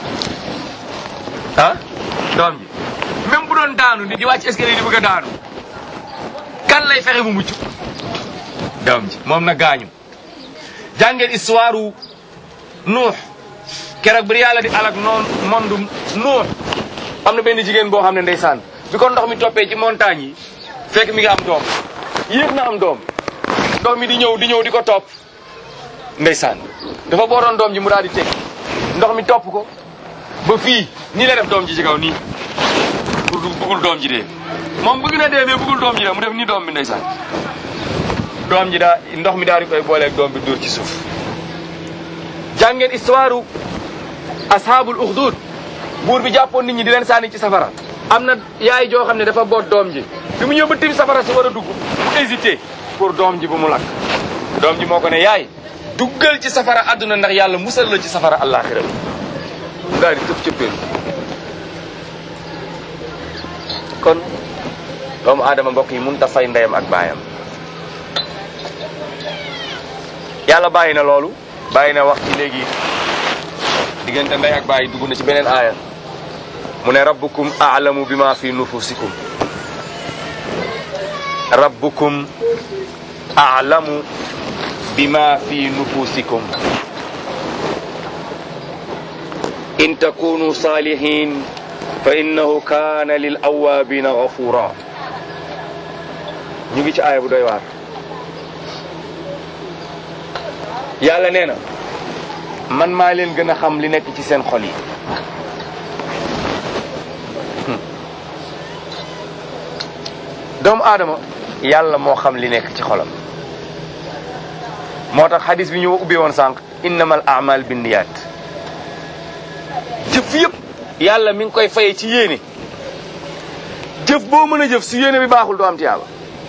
ah doom ji même bu doon daanu nit di wàcc escalier di bëgg a daanu kan lay fexe mu mucc doom ji moom na gaañu jàngeen histoire u nuux keroog bi yàlla di alak noon mondu nuux am na benn jigéen boo xam ne ndeysaan bi ko ndox mi toppee ci montagne yi fekk mi ngi am doom yéex na am doom ndox mi di ñëw di ñëw di ko topp ndeysaan dafa bootoon doom ji mu daal di teg ndox mi topp ko ba fii nii la def doom ji ci kaw nii pour bëggul doom ji dee moom bëgg na dee mais bëggul doom ji dee mu def nii doom bi ndeysaan doom ji daa ndox mi daal di koy booleeg doom bi dóor ci suuf jàngeen histoire u ashaabul uxdud buur bi jàppoon nit ñi di leen sànni ci safara am na yaay joo xam ne dafa boot doom ji bi mu ñëw ba tim safara si war a dugg mu hésité pour doom ji bu mu lakk doom ji moo ko ne yaay duggal ci safara àdduna ndax yàlla musal la ci safara àllaaxira mu daal di tëb cëppeelu kon doomu aadama mbokk yi mun ta fay ndeyam ak baayam yàlla bàyyi na loolu bàyyi na wax ci léegi diggante ndey ak baay dugg na ci beneen aaya mu ne rabbukum aalamu bima fi nufusikum rabbukum aalamu bima fi nufusikum in takunu salihin fa innahu kana lil awabina ghafura ñu ngi ci aaya bu doy waar yàlla nee na man maa leen gën a xam li nekk ci seen xol yi doomu aadama yàlla moo xam li nekk ci xolam moo tax xadis bi ñu ubbi woon sànq innamal amal binniyaat jëf yëpp yàlla mi ngi koy faye ci yéene jëf boo mën a jëf su yéene bi baaxul doo am tiyaaba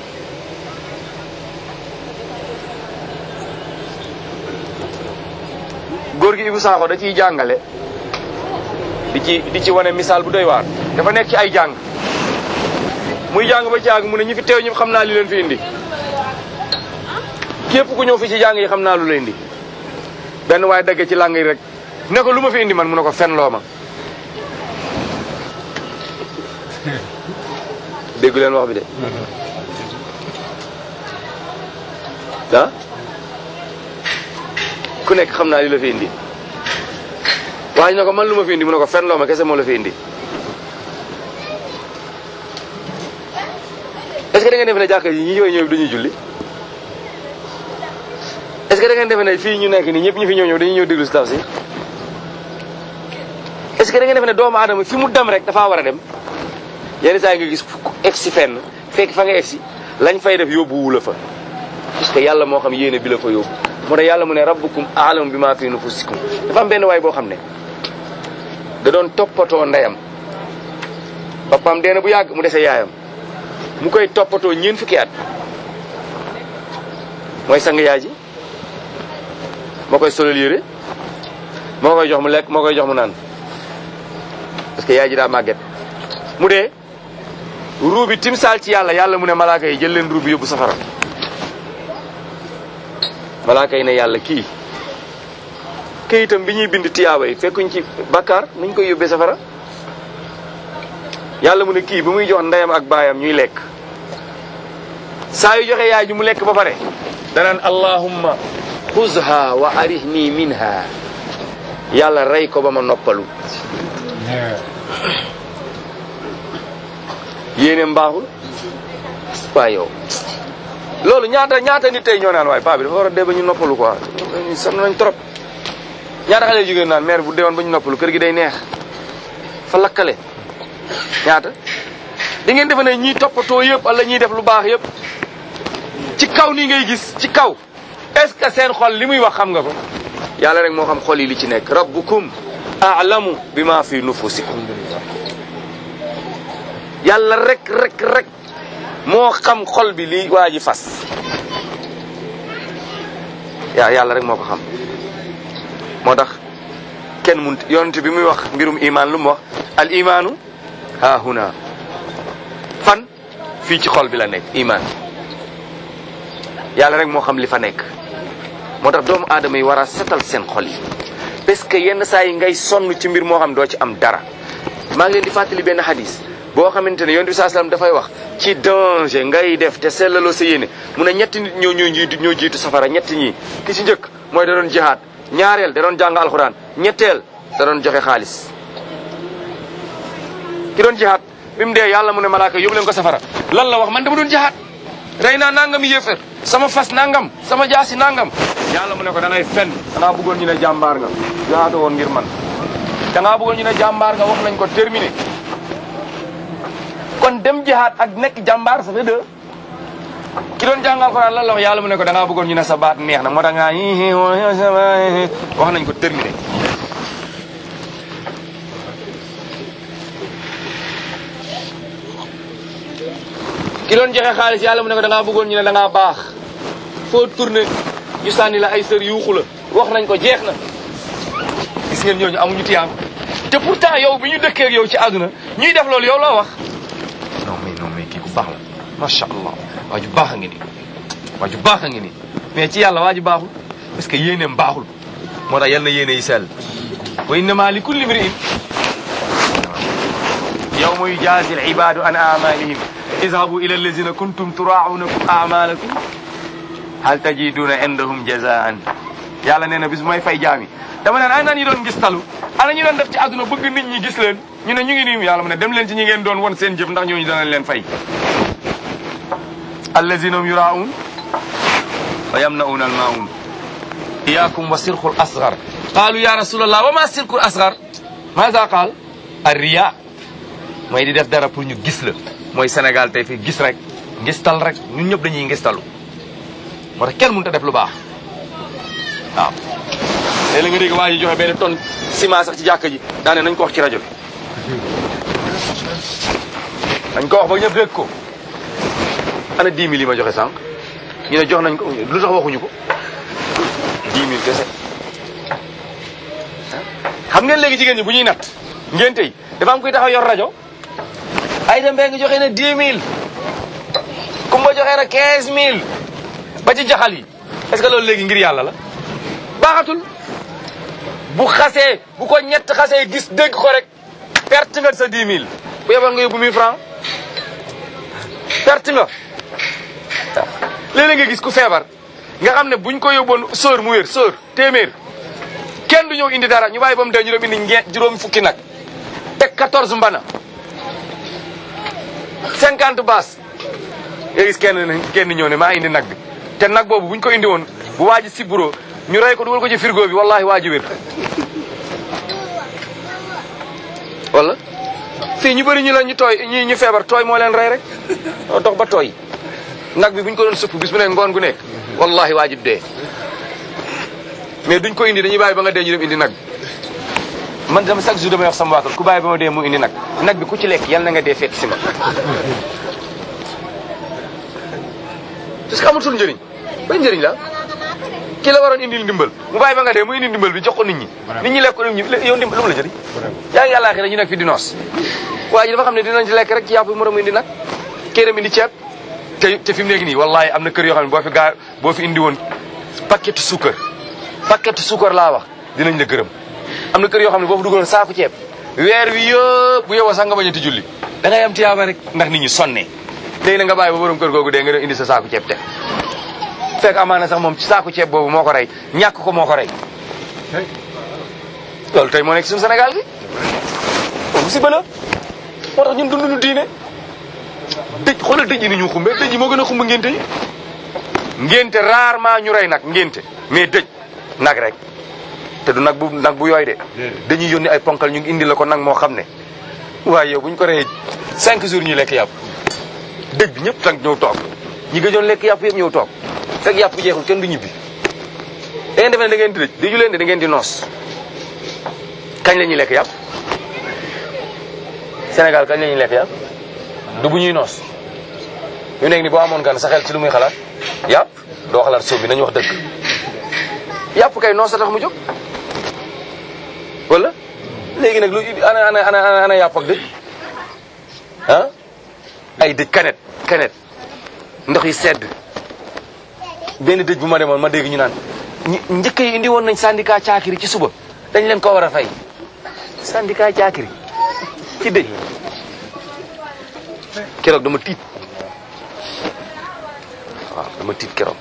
góor gi Ibu Saaxo da ciy jàngale di ci di ci wane misaal bu doy waar dafa nekk ci ay jàng muy jàng ba jàng mu ne ñi fi teew ñëpp xam naa li leen fi indi képp ku ñëw fi ci jàng yi xam naa lu la indi benn waaye dagge ci làng yi rek ne ko lu ma fi indi man mu ne ko fen loo ma déggu leen wax bi de ah ku nekk xam naa li la fi indi waaye ne ko man lu ma fi indi mu ne ko fen loo ma kese moo la fi indi est-ce que da ngeen defe ne jàkka yi ñi ñëw ñëw dañuy julli est-ce que da ngeen defe ne fii ñu nekk nii ñëpp ñu fi ñëw ñëw dañuy ñëw déglu si tafsir est-ce que da ngeen defe ne doomu aadama fi mu dem rek dafaa war a dem yenn saa yi nga gis egsi fenn fekk fa nga egsi lañ fay def yóbbuwu la fa parce que yàlla moo xam yéene bi la fa yóbbu moo tax yàlla mu ne rabbukum a'lamu bima fi nufusikum dafa am benn waay boo xam ne da doon toppatoo ndeyam papaam dee na bu yàgg mu dese yaayam mu koy toppatoo ñeent fukki at mooy sang yaay ji moo koy solal yére moo koy jox mu lekk moo koy jox mu naan parce que yaay ji daa màgget mu dee ruu bi timsaal ci yàlla yàlla mu ne malaaka yi jël leen ruu bi yóbbu safara malaaka yi ne yàlla kii këyitam bi ñuy bind tiyaaba yi fekkuñ ci bakkaar nuñ koy yóbbee safara yàlla mu ne kii ba muy jox ndeyam ak baayam ñuy lekk saa yu joxe yaay ji mu lekk ba pare danaan allahumma xuzha wa arihni minha yàlla rey ko ba ma noppalu yéene mbaaxul waaye yow loolu ñaata ñaata nit tey ñoo naan waaye paa bi dafa war a dee ba ñu noppalu quoi sonn nañ trop ñaata xale jigéen naan mère bu deewoon ba ñu noppalu kër gi day neex fa lakkale ñaata di ngeen defe ne ñiy toppatoo yëpp wala ñiy def lu baax yëpp ci kaw nii ngay gis ci kaw est-ce que seen xol li muy wax xam nga ko yàlla rek moo xam xol yi li ci nekk rabbukum a'lamu bima fi nufusikum yàlla rek rek rek moo xam xol bi li waa ji fas yaa yàlla rek moo ko xam moo tax kenn mun yonent bi muy wax mbirum iman lu mu wax al imaanu ha huna fan fii ci xol bi la nekk iman yàlla rek moo xam li fa nekk moo tax doomu aadama yi war a setal seen xol yi parce que yenn saa yi ngay sonn ci mbir moo xam doo ci am dara maa ngi leen di fàttali benn hadis boo xamante ne yonent bi saa salaam dafay wax ci danger ngay def te sellaloo sa yéene mu ne ñetti nit ñoo ñoo jiitu ñoo jiitu safara ñetti ñi ki ci njëkk mooy da doon jihaad ñaareel da doon jàng alxuraan ñetteel da doon joxe xaalis ki doon jihaad bi mu dee yàlla mu ne malaaka yóbbu leen ko safara lan la wax man dama doon jihaad rey naa nangam yéefar sama fas nangam sama jaasi nangam yàlla mu ne ko da ngay fen dangaa bëggoon ñu ne jàmbaar nga jihaad woon ngir man dangaa bëggoon ñu ne jàmbaar nga wax nañ ko terminé kon dem jihaad ak nekk jàmbaar ça fait deux ki doon jàng alxuraan lan la wax yàlla mu ne ko dangaa bëggoon ñu ne sa baat neex na moo tax ngaa wax nañ ko terminé ki doon joxe xaalis yàlla mu ne ko da ngaa bëggoon ñu ne da ngaa baax foo tourné ñu sànni la ay sër yuuxu la wax nañ ko jeex na gis ngeen ñooñu amuñu tiyaam te pourtant yow bi ñu dëkkee ak yow ci àdduna ñuy def loolu yow loo wax non mais non mais kii ku baax la macha allah waa ju baax a ngi nii waa ju baax a ngi nii mais ci yàlla waa ju baaxul parce que yéeneem baaxul moo tax yal na yéene yi sell wa innama li kulli mri'in yawma yujazi al ibadu an amalihim izhabu ila allazina kuntum turaaunakum amalakum hal tajiduna indahum jazaan yàlla nee na bis may fay jaami dama naan ana ñu doon gis talu ana ñu doon def ci àdduna bëgg nit ñi gis leen ñu ne ñu ngi nii yàlla mu ne dem leen ci ñi ngeen doon won seen jëf ndax ñooñu danañ leen fay allazina hum yuraun wa yamnauna almaun iyakum wa sirqul asgar qaalu ya rasulallah wa ma sirqul asgar maza qaal arriya mooy di def dara pour ñu gis la mooy Sénégal tey fii gis rek ngistal rek ñun ñëpp dañuy ngistalu moo tax kenn mënut a def lu baax waaw léeg-léeg nga dégg waa ji joxe benn tonne ciment sax ci jàkka ji daane nañ ko wax ci rajo bi nañ ko wax ba ñëpp dégg ko ana 10 000 yi ma joxe sànq ñu ne jox nañ ko lu tax waxuñu ko 10 000 kese xam ngeen léegi jigéen ñi bu ñuy natt ngeen tey dafa am kuy taxaw yor rajo ay dem nga joxe na 10 000 kumba joxe na 15 000 ba ci jaxal yi est-ce que loolu léegi ngir yàlla la baaxatul bu xasee bu ko ñett xasee gis dégg ko rek perte nga sa 10 000 bu yebal nga yóbbu 1000 francs perte nga waaw léeg-léeg nga gis ku feebar nga xam ne buñ ko yóbboon sóor mu wér sóor téeméer kenn du ñëw indi dara ñu bàyyi ba mu dee ñu dem indi ñeent juróom fukki nag teg 14 mbana 50 baas nga gis kenn kenn ñëw ne maa indi nag bi te nag boobu buñ ko indi woon bu waa ji siburo ñu rey ko dugal ko ci frigo bi wallahi waa ji wér wala fii ñu bëri ñu la ñu tooy ñi ñu feebar tooy moo leen rey rek dox ba tooy nag bi buñ ko doon sëpp bis bu ne ngoon gu nekk wallahi waa ji dee mais duñ ko indi dañuy bàyyi ba nga dee ñu dem indi nag man dama chaque jour damay wax sama waa kër ku bàyyi ba ma dee mu indi nag nag bi ku ci lekk yal na nga dee fekk si ma parce que amatul njëriñ ban njëriñ la ki la waroon indil ndimbal mu bàyyi ba nga dee mu indi ndimbal bi jox ko nit ñi nit ñi lekk ko nit ñi yow ndimbal lu mu la jëriñ yaa ngi yàllaa xira ñu nekk fi di noos waa ji dafa xam ne dinañ ci lekk rek ci yàpp bi moroom indi nag kéeram indi ceeb te te fi mu nekk nii wallahi am na kër yoo xam ne boo fi gaa boo fi indi woon paquet suukar paquet suukar laa wax dinañ la gërëm am na kër yoo xam ne boo fi dugaloon saaku ceeb weer wi yëpp bu yow sax nga bañati julli da ngay am tiyaaba rek ndax nit ñi sonnee léegi na nga bàyyi ba borom kër googu dee nga doon indi sa saaku ceeb te fekk amaana sax moom ci saaku ceeb boobu moo ko rey ñàkk ko moo ko rey loolu tey moo nekk suñu Sénégal gi loolu musiba la moo tax ñun dunduñu diine dëj xoolal dëj yi ni ñu xumbe dëj yi moo gën a xumb ngénte yi ngénte rarement ñu rey nag ngénte mais dëj nag rek te du nag bu nag bu yooy de dañuy yónni ay ponkal ñu ngi indi la ko nag moo xam ne waaye yow bu ñu ko reyee cinq jours ñuy lekk yàpp dëj bi ñëpp tànk ñëw toog ñi gëjoon lekk yàpp yëpp ñëw toog fekk yàpp bi jeexul kenn du ñibbi da ngeen defe ne da ngeen di dëj dëju leen de da ngeen di noos kañ la ñuy lekk yàpp Sénégal kañ la ñuy lekk yàpp du bu ñuy noos ñu nekk ni boo amoon gan sa xel ci lu muy xalaat yàpp doo xalaat sóob bi nañu wax dëgg yàpp kay noos a tax mu jóg wala léegi nag lu ana ana ana ana yàpp ak dëj ah ay dëj kanet kanet ndox yi sedd benn dëj bu ma demoon ma dégg ñu naan ñi- njëkk yi indi woon nañ syndicat caakiri ci suba dañ leen ko war a fay syndicat caakiri ci dëj keroog dama tiit waaw dama tiit keroog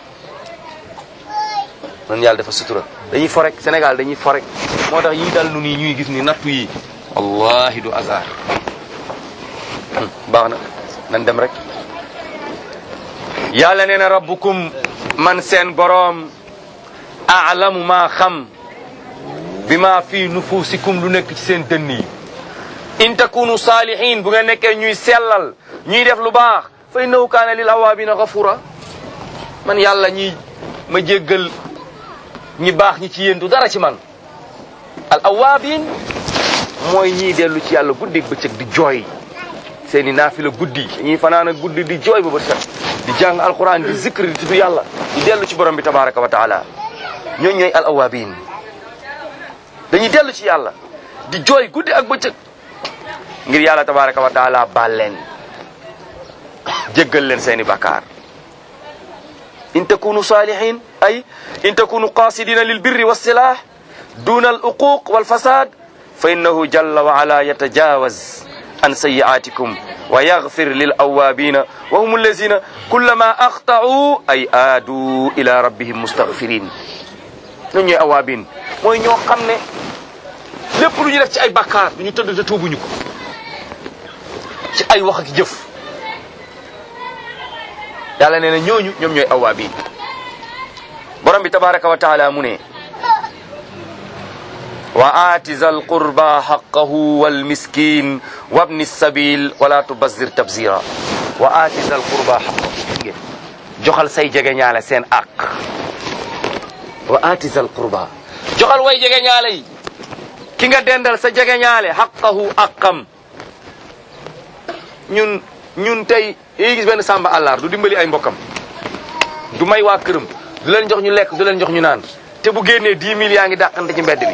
man yàlla dafa sutura dañuy forek Sénégal dañuy forek moo tax yii dal nu nii ñuy gis ni nattu yi wallahi du hasard Hmm, baax na nan dem rek yàlla nee na rabbukum man seen boroom aalamu maa xam bi maa fii nufusikum lu nekk ci seen dënn yi in takunu saalihin bu ngeen nekkee ñuy sellal ñuy def lu baax fa innahu kaana lil awaabina gafura man yàlla ñi ma jéggal ñi baax ñi ci yéen du dara ci man al awaabin mooy ñiy dellu ci yàlla guddi bëccëg di jooy seeni naafila guddi ñuy fanaan guddi di jooy ba bëccëg di jàng alquran di zikr di tudd yàlla di dellu ci borom bi tabaraka wa taala ñooñ ñooy al awaabin dañuy dellu ci yàlla di jooy guddi ak bëccëg ngir yàlla tabaraka wa taala baal leen jéggal leen seeni bakkaar in takunu salihin ay in takunu qasidina lil birri wassilah duna al uquq wal fasad fa innahu jalla wa ala yatajawaz an sayiatikum wa yaghfir lil awabina wa hum allazina kullama akhta'u ay aadu ila rabbihim mustaghfirin ñun ñooy awaabin mooy ñoo xam ne lépp lu ñu def ci ay bakkaar du ñu tëdd te tuubuñu ko ci ay wax ak jëf yàlla nee na ñooñu ñoom ñooy awaabiin borom bi tabaraka wa taala mu ne wa aati zal qurba haqqahu wal miskin wabni sabil wala tubazir tabzira wa aati zal qurba haqqahu joxal say jege ñaale seen àq wa aati zal qurba joxal way jege ñaale yi ki nga dendal sa jege ñaale haqqahu aqam ñun ñun tey yi gis benn sàmba àllar du dimbali ay mbokkam du may waa këram du leen jox ñu lekk du leen jox ñu naan te bu génnee 10 000 yaa ngi dàqante ci mbedd bi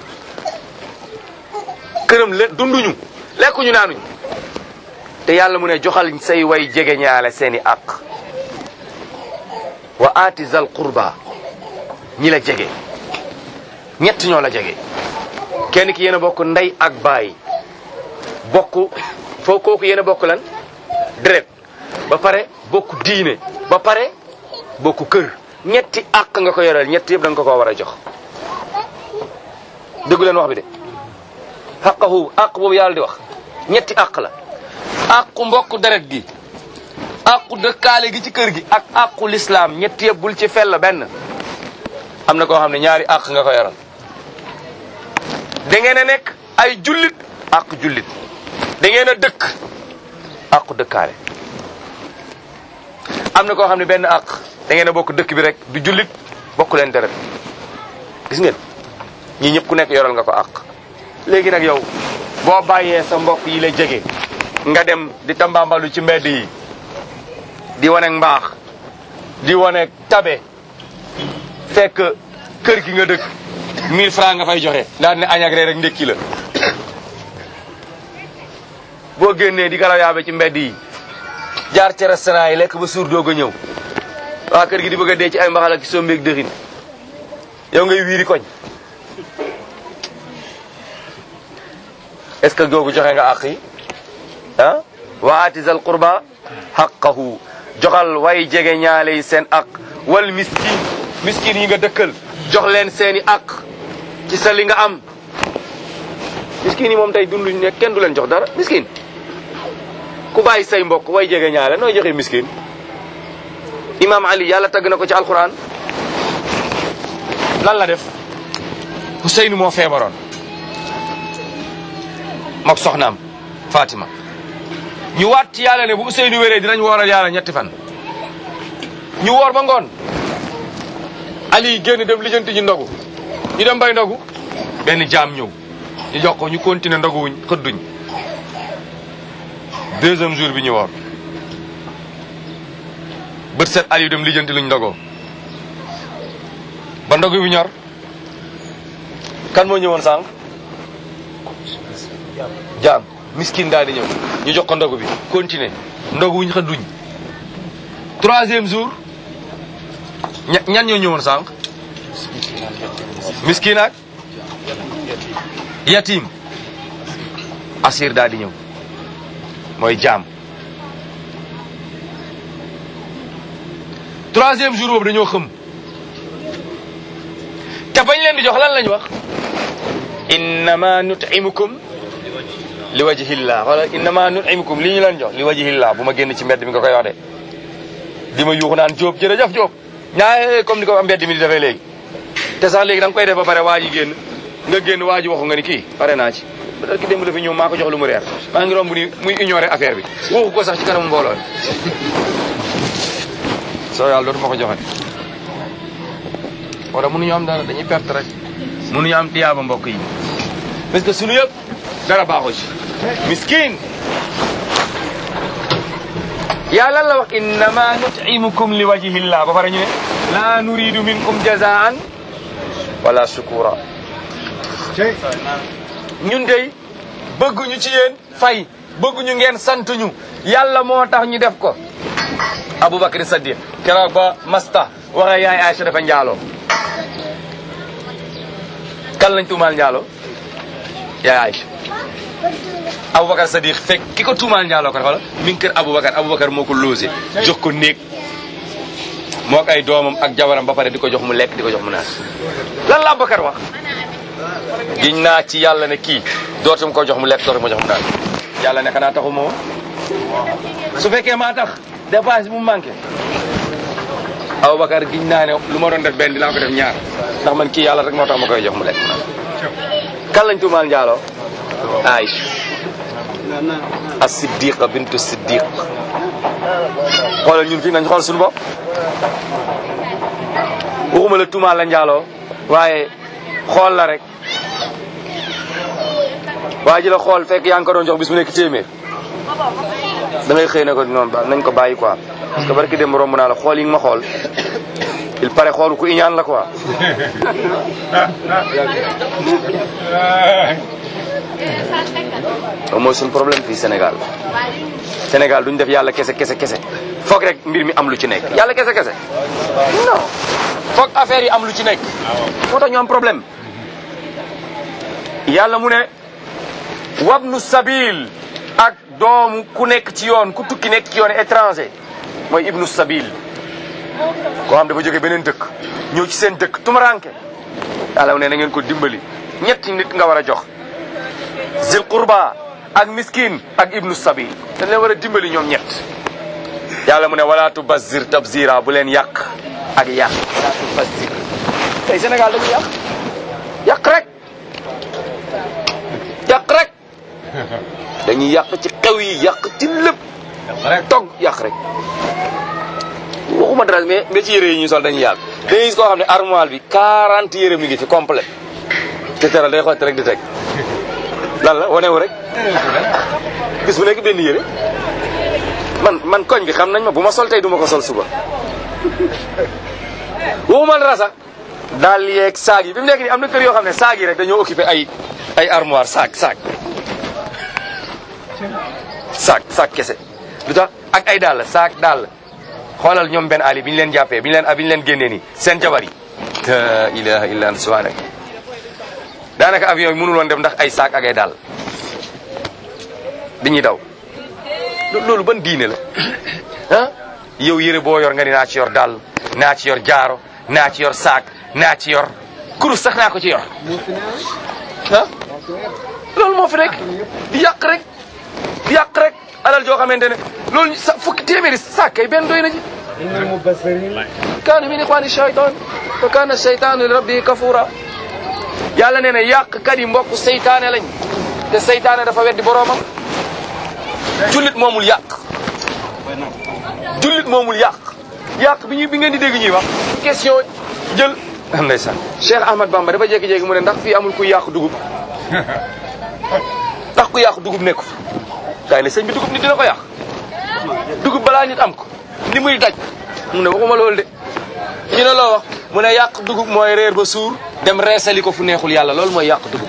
këram le dunduñu lekkuñu naanuñu te yàlla mu ne joxal say way jege ñaale seeni àq wa aati zal qurba ñi la jege ñett ñoo la jege kenn ki yéen a bokk ndey ak baay bokk foo kooku yéen a bokk lan deret ba pare bokk diine ba pare bokk kër ñetti àq nga ko yoreel ñett yëpp da nga ko ko war a jox déggu leen wax bi de xaqahu àq boobu yàlla di wax ñetti àq la àqu mbokk deret gi àqu dëkkaale gi ci kër gi ak àqu lislaam ñetti yëpp bul ci fell benn am na koo xam ne ñaari àq nga ko yoral da ngeen a nekk ay jullit àq jullit da ngeen a dëkk àqu dëkkaale am na koo xam ne benn àq da ngeen a bokk dëkk bi rek du jullit bokk leen deret gis ngeen ñii ñëpp ku nekk yoral nga ko àq léegi nag yow boo bàyyee sa mbokk yi la jege nga dem di tambambalu ci mbedd yi di wane mbaax di wane tabe fekk kër gi nga dëkk 1000 francs nga fay joxe daal ne añ ak reer rek ndékki la boo génnee di galaw yaabe ci mbedd yi jaar ci restaurant yi lekk ba suur doog a ñëw waa kër gi di bëgg a dee ci ay mbaxal ak sombeeg dëxin yow ngay wiiri koñ est-ce que googu joxe nga àq yi ah wa aati zal qurba haqqahu joxal way jege ñaale yi seen àq wal miskin miskin yi nga dëkkal jox leen seeni àq ci sa li nga am miskin yi moom tey dunduñ ne kenn du leen jox dara miskin ku bàyyi say mbokk way jege ñaale nooy joxe miskin imam ali yàlla tagg na ko ci alquran lan la def Ousseynou moo feebaroon mook soxnaam Fatima ñu waat ci yàlla ne bu Ousseynou wéree dinañ wooral yàlla ñetti fan ñu woor ba ngoon Ali génn dem lijjanti ji ndogu ñu dem bay ndogu benn jaam ñëw ñu jox ko ñu continuer ndogu wuñ xëdduñ deuxième jour bi ñu woor bët set Aliou dem lijjanti luñ ndogoo ba ndogu bi ñor kan moo ñëwoon sànq jaam miskin daal di ñëw ñu jox ko ndogu bi continuer ndogu wuñ xëdduñ troisième jour ña- ñan ñoo ñëwoon sànq miskin ak yatim asir daal di ñëw mooy jaam troisième jour boobu dañoo xëm te bañ leen di jox lan lañ wax innama nutimukum li wajhillah wala innama nutimukum li ñu leen jox li wajhillah bu ma génn ci mbedd mi nga koy wax de di ma yuuxu naan Jóob jërëjëf Jóob ñaa comme ni ko mbedd mi di defee léegi te sax léegi da nga koy def ba pare waa ji génn nga génn waa ji waxu nga ni kii pare naa ci ba ki démb dafa ñëw maa ko jox lu mu reer maa ngi romb ni muy ignorer affaire bi waxu ko sax ci kanamu mbooloo mi soo yàlla dootuma ko joxe wala mënuñu am dara dañuy perte rek mënuñu am tiyaaba mbokk yi parce que sunu yëpp dara baaxu ci miskin yàlla la wax innama nutimukum li wajhillah ba pare ñu ne la nuridu minkum jazaan wala shukura ñun dey bëgguñu ci yéen fay bëgguñu ngeen sant ñu yàlla moo tax ñu def ko Aboubacar Saddiq keroog ba masta waxee yaay Aïcha dafa njaaloo kan lañ tuumaal njaaloo yaay Aïcha Aboubacar Saddiq fekk ki ko tuumaal njaaloo ko xoolal mi ngi kër Aboubacar Aboubacar moo ko logé jox ko néeg moo ak ay doomam ak jabaram ba pare di ko jox mu lekk di ko jox mu naan lan la Aboubacar wax giñ naa ci yàlla ne kii dootum ko jox mu lekk dootum ko jox mu naan yàlla ne xanaa taxu moo su fekkee maa tax dépense bu mu manqué Aboubacar giñ naa ne lu ma doon def benn dinaa ko def ñaar ndax man kii yàlla rek moo tax ma koy jox mu lekk mu naan kan lañ tuumaal njaaloo Aïcha as-siddiqa bintu siddiq xoolal ñun fii nañ xool suñu bopp waxuma la tuumaal la njaaloo waaye xool la rek waa ji la xool fekk yaa ngi ko doon jox bis mu nekk téeméer da ngay xëy na ko noonu ba nañ ko bàyyi quoi parce que barki dem romb naa la xool yi nga ma xool il paraît xool ku iñaan la quoi loolu mooy suñu problème fii Sénégal Sénégal duñ def yàlla kese kese kese foog rek mbir mi am lu ci nekk yàlla kese kese non foog affaire yi am lu ci nekk moo tax ñu am problème yàlla mu ne wabnu sabil ak doomu ku nekk ci yoon ku tukki nekk ci yoon étranger mooy ibnu sabil koo xam dafa jóge beneen dëkk ñëw ci seen dëkk tumaranke yàlla mu ne na ngeen ko dimbali ñetti nit nga war a jox zil qurba ak miskin ak ibnu sabil dañ leen war a dimbali ñoom ñett yàlla mu ne wala tubazir tabzira bu leen yàq ak yàq wala tubazir tey Sénégal dañuy yàq yàq rek yàq rek dañuy yàq ci xew yi yàq ci lépp togg yàq rek waxuma dara mais mais ci yére yi ñu sol dañuy yàq dañuy gis koo xam ne armoire bi 40 yére mi ngi fi complet te teral day xotti rek di teg lan la wanewu rek bis bu nekk benn yére man man koñ bi xam nañ ma bu ma sol tey du ma ko sol suba waxuma dara sax daal yeeg saag yi bi mu nekk nii am na kër yoo xam ne saag yi rek dañoo occupé ay ay armoire saag saag saag saag kese lu tax ak ay dàll saag dàll xoolal ñoom benn ali bi ñu leen jàppee bi ñu leen bi ñu leen génnee nii seen jabar yi la ilaha illa anta subhanak daanaka avion bi mënul woon dem ndax ay saak ak ay dàll dañuy daw loolu ban diine la ah yow yére boo yor nga ni naa ci yor dàll naa ci yor jaaro naa ci yor saak naa ci yor kurus sax naa ko ci yor ah loolu moo fi rek di yàq rek di yàq rek alal joo xamante ne loolu sa fukki téeméeri saak kay benn doy na ji kaana min ixwaani shaytaan wa kaana shaytaanu li rabbi kafura yàlla nee na yàqkat yi mbokk seytaane lañ te seytaane dafa weddi boroomam jullit moomul yàq jullit moomul yàq yàq bi ñu bi ngeen di dégg ñuy wax question jël ndeysaan Cheikh Ahmad Bamba dafa jékki-jékki mu ne ndax fii amul kuy yàq dugub ndax ku yàq dugub nekku fi kaay ne sëñ bi dugub nit dina ko yàq dugub balaa nit am ko li muy daj mu ne waxuma loolu de ñu ne loo wax mu ne yàq dugub mooy reer ba suur dem reesali ko fu neexul yàlla loolu mooy yàq dugub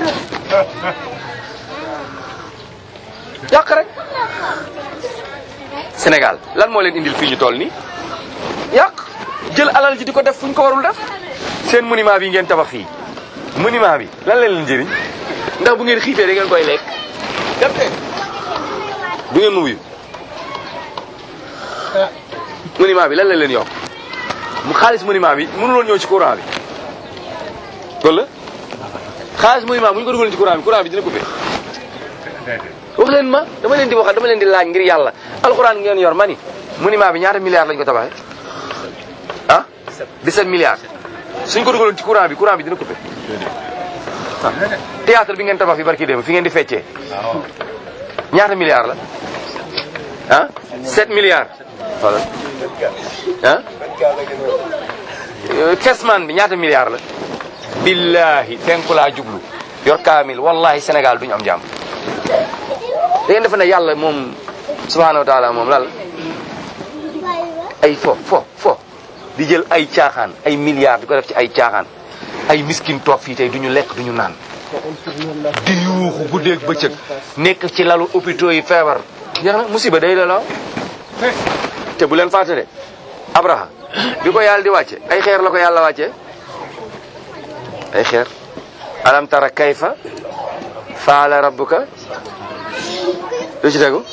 yàq rek Sénégal lan moo leen indil fii ñu toll nii yàq jël alal ji di ko def fu ñu ko warul def seen monument bi ngeen tabax fii monument bi lan la leen njëriñ ndax bu ngeen xiifee da ngeen koy lekk dem de du ngeen ma wuyu monument bi lan la leen yokk mu xaalis monument bi mënuloon ñëw ci courant bi wala xaalis monument bu ñu ko dugaloon ci courant bi courant bi dina coupé wax leen ma dama leen di wax dama leen di laaj ngir yàlla alxuraan ngeen yor ma ni monument bi ñaata milliards lañ ko tabaxee ah 17 milliards suñ ko dugaloon ci courant bi courant bi dina coupé ah théâtre bi ngeen tabax fi barki démb fi ngeen di feccee ñaata milliards la ah 7 milliards voilà ah kesman bi ñaata milliards la billahi fenku laa jublu yor kaamil wallahi Sénégal duñu am jàmm da ngeen defe ne yàlla moom subhanahu wa taala moom lal ay fo fo fo di jël ay caaxaan ay milliards di ko def ci ay caaxaan ay miskin toog fii tey duñu lekk duñu naan di yuuxu guddeeg bëccëg nekk ci lalu hôpitaux yi feebar jeex na musiba day la la te bu leen fàtte de abraha bi ko yàlla di wàcce ay xeer la ko yàlla wàcce ay xeer alam tara kayfa faala rabbuka lu ci tegu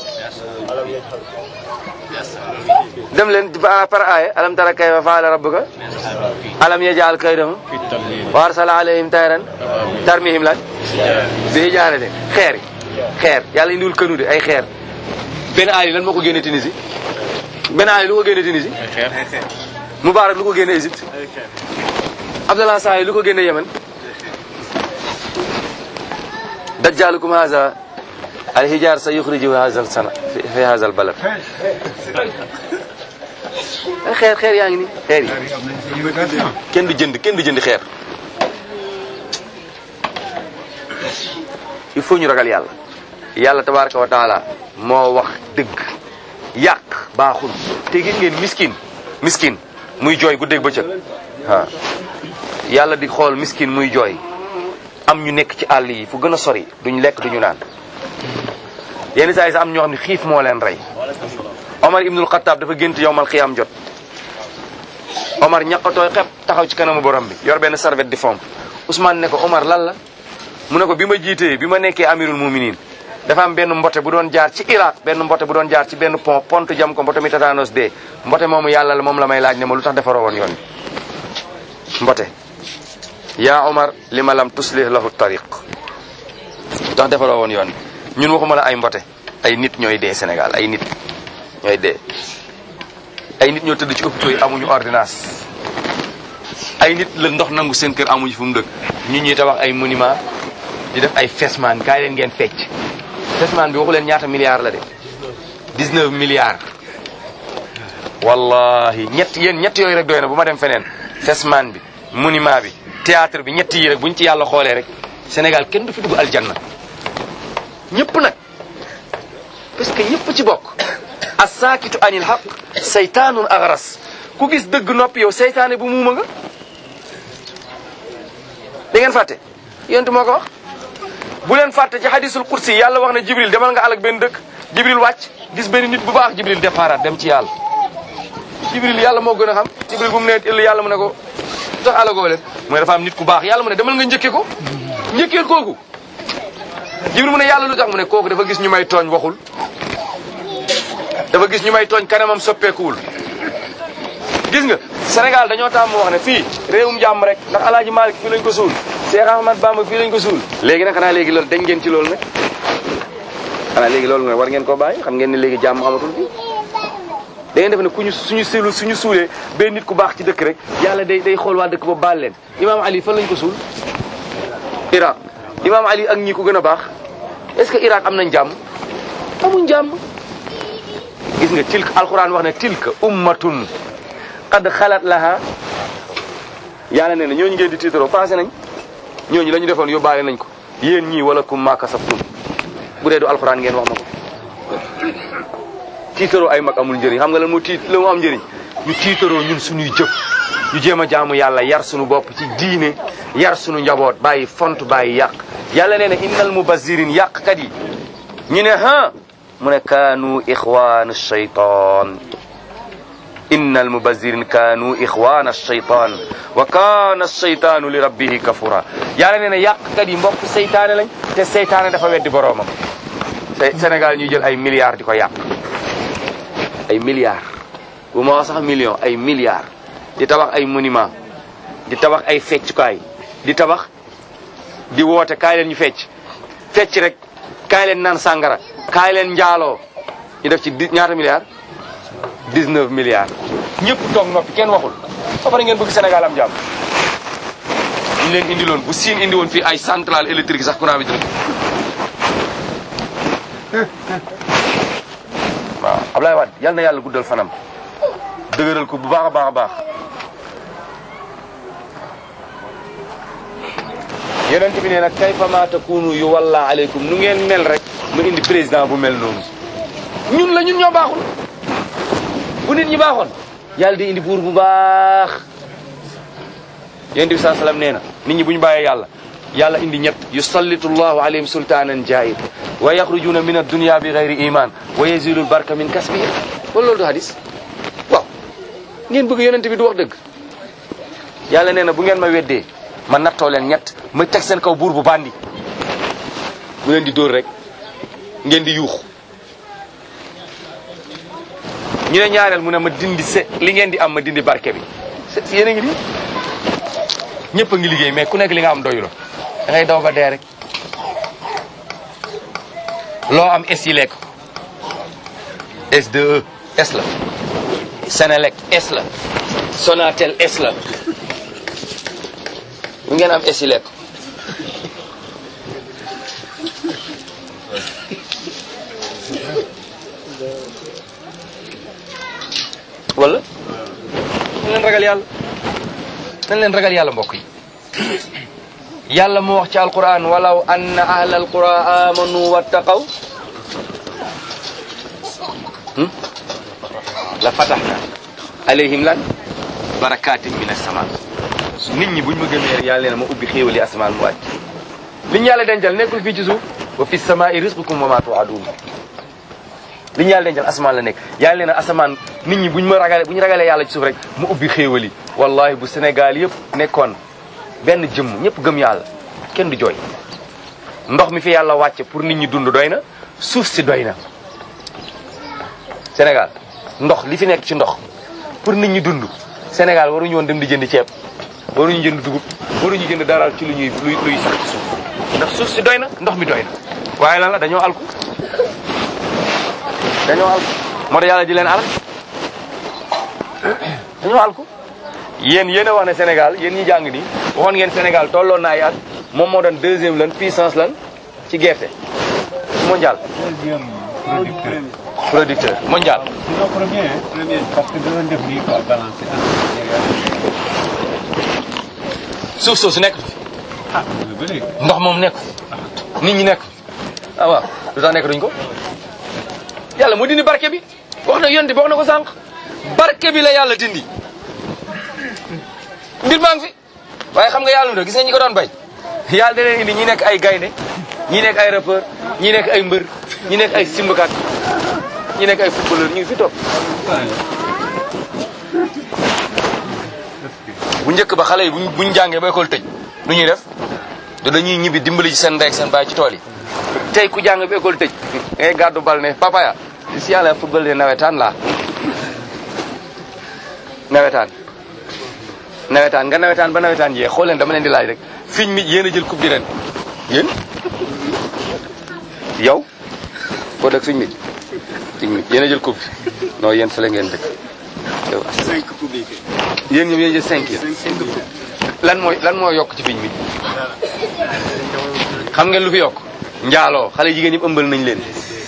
dem leen ba- par aaya alam tara kayfa faala rabbuka alam yajal kaydahum wa arsala alayhim tayran tarmihim lan bi hijaarate xeer yi xeer yàlla indiwul kënu de ay xeer benn aali lan moo ko génne Tunisie benn aali lu ko génne Tunisie Moubarak lu ko génne Égypte Abdallah Sahi lu ko génne Yemen dajjalukum haza al hijar sa yuxriju haza sana fi fi haza al balad ay xeer xeer yaa ngi ni xeer yi kenn du jënd kenn du jënd xeer il faut ñu ragal yàlla yàlla tabaraka wa taala moo wax dëgg yàq baaxul te gis ngeen miskin miskin muy jooy guddeeg bëccëg waaw yàlla di xool miskin muy jooy am ñu nekk ci àll yi fu gën a sori duñ lekk duñu naan yenn saa yi sax am ñoo xam ne xiif moo leen rey Omar ibnul Xattaab dafa gént yowmal xiyaam jot Omar ñaqatooy xep taxaw ci kanamu borom bi yor benn serviette di fomp Ousmane ne ko Omar lan la mu ne ko bi ma jiitee bi ma nekkee amirul muminin dafa am benn mbote bu doon jaar ci Irak benn mbote bu doon jaar ci benn pont pont jam ko mbote mi tatanos dee mbote moomu yàlla la moom la may laaj ne ma lu tax defaroo woon yoon bi mbote yaa Omar li ma lam tuslih lahu tariq lu tax defaroo woon yoon bi ñun waxuma la ay mbote ay nit ñooy dee Sénégal ay nit ñooy dee ay nit ñoo tëdd ci hôpitaux yi amuñu ordonnance ay nit la ndox nangu seen kër amuñu fu mu dëkk ñun ñuy tabax ay monument di def ay fesman kaay leen ngeen fecc fesman bi waxu leen ñaata milliards la de 19 milliards wallahi ñett yéen ñett yooyu rek doy na bu ma dem feneen fesman bi monument bi théâtre bi ñett yi rek buñ ci yàlla xoolee rek Sénégal kenn du fi dugg aljanna ñëpp nag parce que ñëpp ci bokk asaakitu anil haq saytaanun agras ku gis dëgg noppi yow seytaane bu muuma nga da ngeen fàtte yonent moo ko wax bu leen fàtte ci hadisul kursi yàlla wax na jibril demal nga alak benn dëkk jibril wàcc gis benn nit bu baax jibril départ dem ci yàlla jibril yàlla moo gën a xam jibril bu mu nee ëll yàlla mu ne ko lu tax alagoo leen mu ne dafa am nit ku baax yàlla mu ne demal nga njëkke ko njëkkeel kooku jibril mu ne yàlla lu tax mu ne kooku dafa gis ñu may tooñ waxul dafa gis ñu may tooñ kanamam soppeekuwul gis nga Sénégal dañoo tàmm wax ne fii réewum jàmm rek ndax alaaji Malick fii lañ ko suul Cheikh Ahmad Bamba fii lañ ko suul léegi nag xanaa léegi loolu dañ ngeen ci loolu nag xanaa léegi loolu nag war ngeen ko bàyyi xam ngeen ne léegi jàmm amatul fii da ngeen def ne ku ñu suñu silu suñu suulee benn nit ku baax ci dëkk rek yàlla day day xool waa dëkk ba baal leen imaam Ali fan lañ ko suul Irak imaam Ali ak ñi ko gën a baax est ce que Irak am nañ jàmm amuñ jàmm gis nga tilka alquran wax ne tilka ummatun qad xalat laha yàlla nee na ñooñu ngeen di tiitaroo passé nañ ñooñu la ñu defoon yóbbaale nañ ko yéen ñii wala kum maa kasabtum bu dee du alquran ngeen wax ma ko tiitaroo ay mag amul njëriñ xam nga lan moo tiit la mu am njëriñ ñu tiitaroo ñun suñuy jëf ñu jéem a jaamu yàlla yar suñu bopp ci diine yar suñu njaboot bàyyi font bàyyi yàq yàlla nee na innal mubazirin yàqkat yi ñu ne ha mu ne kaanu ixwaanu shaytaan inna almubazirin kaanu ixwana alcheytan wa kaana alcheytaanu li rabbihi kafura yàlla nee na yàqkat yi mbokk seytaane lañ te seytaane dafa weddi boroomam te Sénégal ñuy jël ay milliards di ko yàq ay milliards bu ma wax sax million ay milliards di tabax ay monument di tabax ay feccukaay di tabax di woote kaay leen ñu fecc fecc rek kaay leen naan sàngara kaay leen njaaloo ñu def ci di ñaata milliards 19 milliards ñëpp toog noppi kenn waxul ba pare ngeen bëgg Sénégal am jàmm ñu leen indi loon bu siin indi woon fii ay centrale électrique sax courant bi dina waaw Ablaye Wade yal na yàlla guddal fanam dëgëral ko bu baax a baax a baax yonent bi nee nag kayfa ma takunu yu walla aleykum nu ngeen mel rek mu indi président bu mel noonu ñun la ñun ñoo baaxul bu nit ñi baaxoon yàlla di indi buur bu baax yonent bi saa salaam nee na nit ñi bu ñu bàyyee yàlla yàlla indi ñett yusallitu llahu alayhim sultanan jair wa yaxrujuna min addunia bi gayri iman wa yazilu lbarka min kasbihim wala loolu du hadis waaw ngeen bëgg yonent bi du wax dëgg yàlla nee na bu ngeen ma weddee ma nattoo leen ñett ma teg seen kaw buur bu bandi bu leen di dóor rek ngeen di yuux ñu ne ñaareel mu ne ma dindi se li ngeen di am ma dindi barke bi se yéen a ngi di ñëpp a ngi liggéey mais ku nekk li nga am doyuloo da ngay daw ba dee rek loo am es yi lekk S2E S la Senelec S la Sonatel S la bu ngeen am es yi lekk wala nañ leen ragal yàlla nañ leen ragal yàlla mbokk yi yàlla moo wax ci alquran walaw anna ahla alqura amanu wattaqaw la fataxna alayhim lan barakatin min assaman nit ñi buñ ma gëmee rek yàlla nee na ma ubbi xéewali asamaan mu wàcc li ñu yàlla dencal nekkul fii ci suuf wa fi samaai risqukum wa ma tuadun li ñu yàlla dencal asamaan la nekk yàlla nee na asamaan nit ñi buñ ma ragale bu ñu ragalee yàlla ci suuf rek mu ubbi xéewali wallahi bu Sénégal yëpp nekkoon benn jëmm ñëpp gëm yàlla kenn du jooy ndox mi fi yàlla wàcce pour nit ñi dund doy na suuf si doy na Sénégal ndox li fi nekk ci ndox pour nit ñi dund Sénégal waruñu woon dem di jënd ceeb waruñu jënd dugub waruñu jënd daral ci lu ñuy luy luy sax ci suuf ndax suuf si doy na ndox mi doy na waaye lan la dañoo alku dañoo alku moo tax yàlla di leen alak dañoo alku yéen yéen a wax ne Sénégal yéen ñi jàng nii waxoon ngeen Sénégal tolloon na ay at moom moo doon deuxième lan puissance lan ci gerte mondial deuxième producteur. producteur mondial sinon premier hein, premier parce que danoon def nii quoi balancer suuf soosu nekk fi ah lu bëri ndox moom nekk nit ñi nekk ah waaw lu tax nekk duñ ko yàlla moo dindi barke bi wax na yonte bi wax na ko sànq barke bi la yàlla dindi mbir maa ngi fi waaye xam nga yàlla mu do gis nga ñi ko doon bay yàlla da leen indi ñi nekk ay gaynde ñi nekk ay rappeur ñi nekk ay mbër ñi nekk ay simbakat ñi nekk ay footballeur ñu ngi fi toog bu njëkk ba xale yi buñ buñ jàngee ba école tëj nu ñuy def da dañuy ñibbi dimbali ci seen ndey ak seen baay ci tool yi tey ku jàng ba école tëj ngay gàddu bal ne papaya si yàlla football de nawetaan la nawetaan nawetaan nga nawetaan ba nawetaan jee xool leen dama leen di laaj rek fiñ mi yéen a jël coupe di ren yéen yow koo dëkk fiñ mi fiñ mi yéen a jël coupe bi non yéen fële ngeen dëkk yow cinq publics. yéen ñoom yéen jël cinq yéen lan mooy lan moo yokk ci fiñ mi xam ngeen lu fi yokk njaaloo xale jigéen ñi ëmbal nañ leen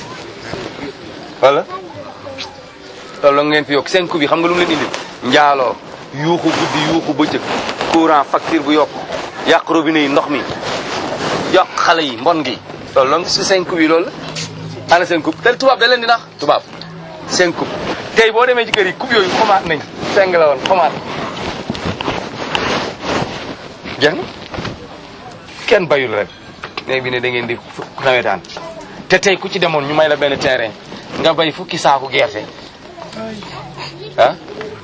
wala loolu la ngeen fi yokk seen coupe yi xam nga lu mu leen indil njaaloo yuuxu guddi yuuxu bëccëg courant facture bu yokk yàq robinet yi ndox mi yàq xale yi mbon gi loolu la si seen coupe yi loolu la ana seen coupe te tubaab da leen di nax tubaab seen coupe tey boo demee ci kër yi coupe yooyu xomaat nañ seng la woon xomaat jeex na kenn bayul rek léegi bi ne da ngeen di fu- nawetaan te tey ku ci demoon ñu may la benn terrain nga bay fukki saaku gerte ah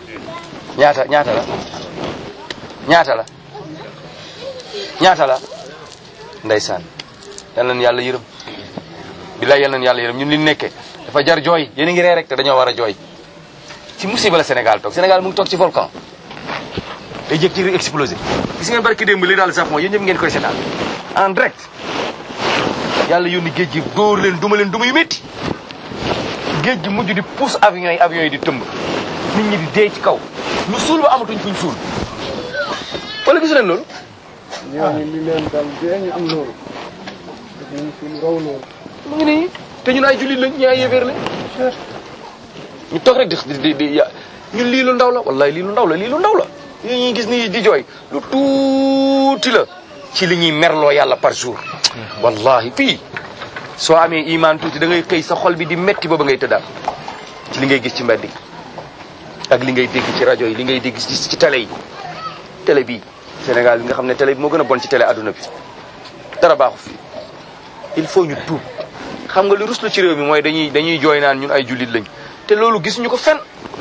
ñaata ñaata la ñaata la ñaata la ndeysaan yal nañu yàlla yërëm billaay yal nañu yàlla yërëm ñun li ñu nekkee dafa jar jooy yéen a ngi ree rek te dañoo war a jooy ci musiba la Sénégal toog Sénégal mu ngi toog ci volcan day jëkk ci explosé gis ngeen barki démb li daal sax mooy yéen ñëpp ngeen koy seetaan en direct yàlla yónni géej gi dóor leen duma leen duma yu métti géej gi mujj di pousse avions yi avions yi di tëmb nit ñi di dee ci kaw lu suul ba amatuñ fuñ suul wala gisu leen loolu ñooñu li leen dal dee ñu am loolu dañu suñu raw loolu mu ngi nii te ñun ay jullit lañ ñu ay yéeféer lañ ñu toog rek di di di ya ñun lii lu ndaw la wallahi lii lu ndaw la lii lu ndaw la yi ñuy gis nii di jooy lu tuuti la ci li ñuy merloo yàlla par jour wallahi fii soo amee iman tuuti da ngay xëy sa xol bi di metti ba ba ngay tëddaat ci li ngay gis ci mbedd yi ak li ngay dégg ci rajo yi li ngay dégg ci ci télé yi télé bii Sénégal bi nga xam ne télé bi moo gën a bon ci télé adduna bi dara baaxu fi il faut ñu tuub xam nga lu rus la ci réew mi mooy dañuy dañuy jooy naan ñun ay jullit lañ te loolu gisuñu ko fen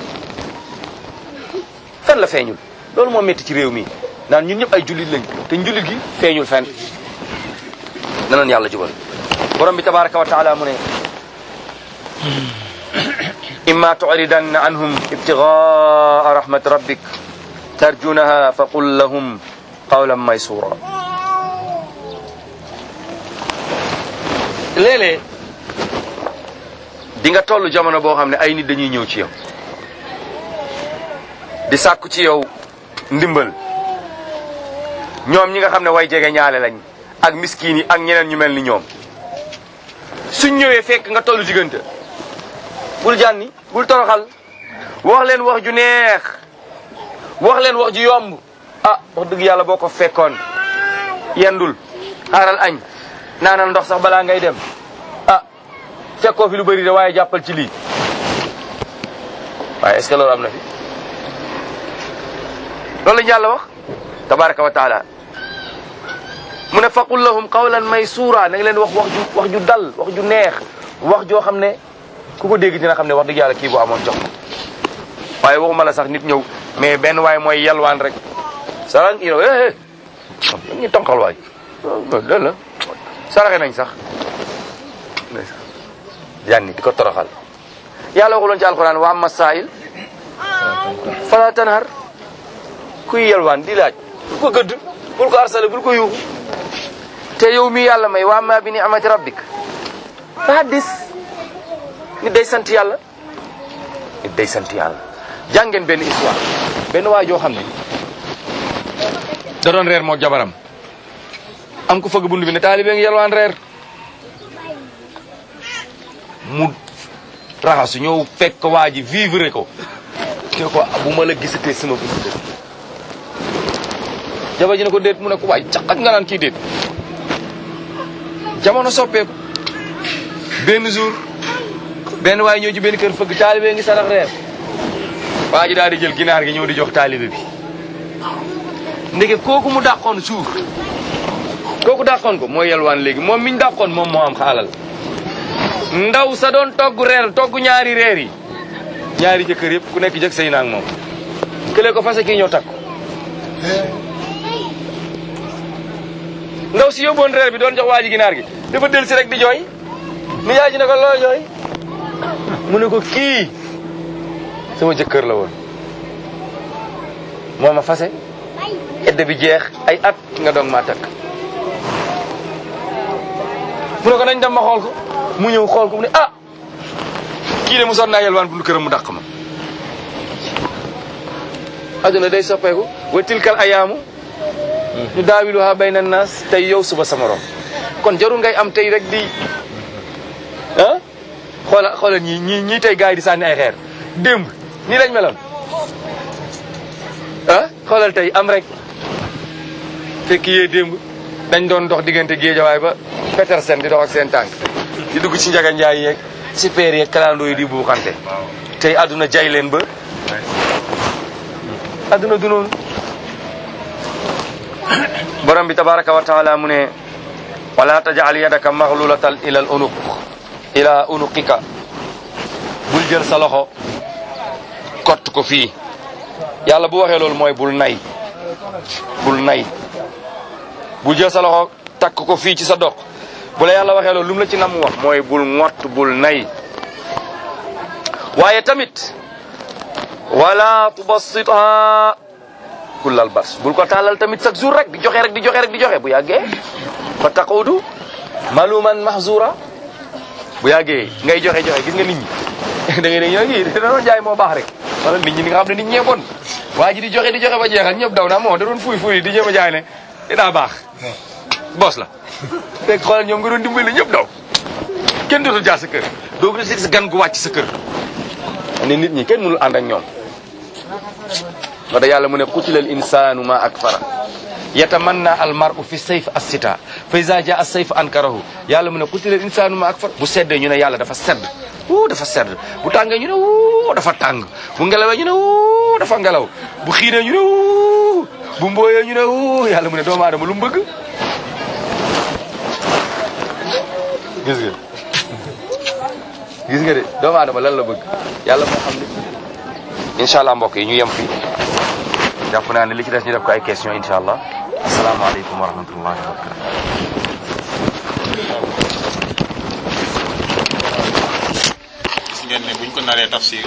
fen la feeñul loolu moo métti ci réew mi naan ñun ñëpp ay jullit lañ te njullit gi feeñul fen nanan yàlla jubal borom bi tabaraka wa taala mu ne imma tu'ridanna anhum ibtigaa rahmat rabbik tarjunaha faqul lahum qawlan maysura léeg-léeg di nga toll jamono boo xam ne ay nit dañuy ñëw ci yow di sàkku ci yow ndimbal ñoom ñi nga xam ne way jege ñaale lañ ak miskin yi ak ñeneen ñu mel ni ñoom suñ ñëwee fekk nga tollu diggante bul jànni bul toroxal wax leen wax ju neex wax leen wax ju yomb ah wax dëgg yàlla boo ko fekkoon yendul xaaral añ naanal ndox sax balaa ngay dem ah fekkoo fi lu bëri de waaye jàppal ci lii waaye est-ce que loolu am na fi loolu lañu yàlla wax tabaraka wa taala mu ne faqul lahum qawlan maysura na nga leen wax wax ju wax ju dal wax ju neex wax joo xam ne ku ko dégg dina xam ne wax dëgg yàlla kii bu amoon jox waaye waxuma la sax nit ñëw mais benn waay mooy yalwaan rek saran yow eh eh ñu tonqal waay loolu la saraxe nañ sax yanni di ko toroxal yàlla waxuloon ci alquran wa amma saa'il fala tanhar kuy yalwaan di laaj bul ko gëdd bul ko arsale bul ko yuuxu te yow mi yàlla may wa amma bi ni'mati rabbik fa haddis nit day sant yàlla nit day sant yàlla jàngeen benn histoire benn waay joo xam ne da doon reer moo jabaram am ko fëgg bundu bi ne taalibe ngi yalwaan reer mu raxasu ñëw fekk waa ji vivre ko te ko bu ma la gisatee sama bundu kër jabar ji ne ko déet mu ne ko waay caqat nga naan kii déet jamono soppeeku benn jour benn waay ñëw ci benn kër fëgg taalibe ngi sarax reer waa ji daal di jël ginaar gi ñëw di jox taalibe bi ndeke kooku mu dàqoon suur kooku dàqoon ko mooy yelwaan léegi moom miñ dàqoon moom moo am xaalal ndaw sa doon togg reer togg ñaari reer yi ñaari jëkkër yëpp ku nekk jëkk say naag moom kële ko fase kii ñëw takk ndaw si yóbboon reer bi doon jox waa ji ginaar gi dafa del si rek di jooy ni yaay ji ne ko loo jooy mu ne ko kii sama jëkkër la woon moo ma fase edde bi jeex ay at nga doog maa takk mu ne ko nañ dem ma xool ko mu ñëw xool ko mu ne ah kii de mu sonn naa yelwaan bundu këram mu dàq ma adduna day soppeeku wa tilkal ayaamu ñu daawiluha bayna naas tey yow suba sama rom kon jarul ngay am tey rek di ah xoola xoola ñii ñii ñii tey gars yi di sànni ay xeer démb nii lañ meloon ah xoolal tey am rek fekk yee démb dañ doon dox diggante géejawaay ba Petersen di dox ak seen tànk di dugg ci njaga njaay yeeg super yeeg kalandoo yi di buuxante tey àdduna jay leen ba àdduna du noonu borom bi tabaraka wa taala mu ne wala tajal yadaka maxlulatan ila al unuq ila unuqika bul jël sa loxo kott ko fii yàlla bu waxee loolu mooy bul nay bul nay bul jël sa loxo takk ko fii ci sa dox bu la yàlla waxee loolu lu mu la ci nam wax mooy bul ngott bul nay waaye tamit wala tubassitha kullal bas bul ko tàllal tamit chaque jour rek di joxe rek di joxe rek di joxe bu yàggee fa taqudu maluman mahzura bu yàggee ngay joxe joxe gis nga nit ñi da ngay ne ñoo ngi da doon jaay moo baax rek wala nit ñi ni nga xam ne nit ñee bon waa ji di joxe di joxe ba jeexal ñëpp daw naa moo da doon fuy fuy di jéem a jaay ne dinaa baax boos la fekk xoolal ñoom nga doon dimbali ñëpp daw kenn dootul jaar sa kër doo ko gis gan gu wàcc sa kër ne nit ñi kenn mënul ànd ak ñoom wa da yàlla mu ne qutilal insanu ma akfara yatamanna al mar'u fi sayf as-sita fa iza jaa as-sayf ankarahu yàlla mu ne qutilal insanu ma akfara bu seddee ñu ne yàlla dafa sedd wuu dafa sedd bu tàngee ñu ne wuu dafa tàng bu ngelawee ñu ne wuu dafa ngelaw bu xiinee ñu ne wuu bu mbooyee ñu ne wuu yàlla mu ne doomu aadama lu mu bëgg gis nga gis nga de doomu aadama lan la bëgg yàlla moo xam ne incha allah mbokk yi ñu yem fii jàpp naa ne li ci des ñu def ko ay question incha allah asalaamaaleykum wa rahmatullahi wa barakatu gis ngeen ne buñ ko naree tafsir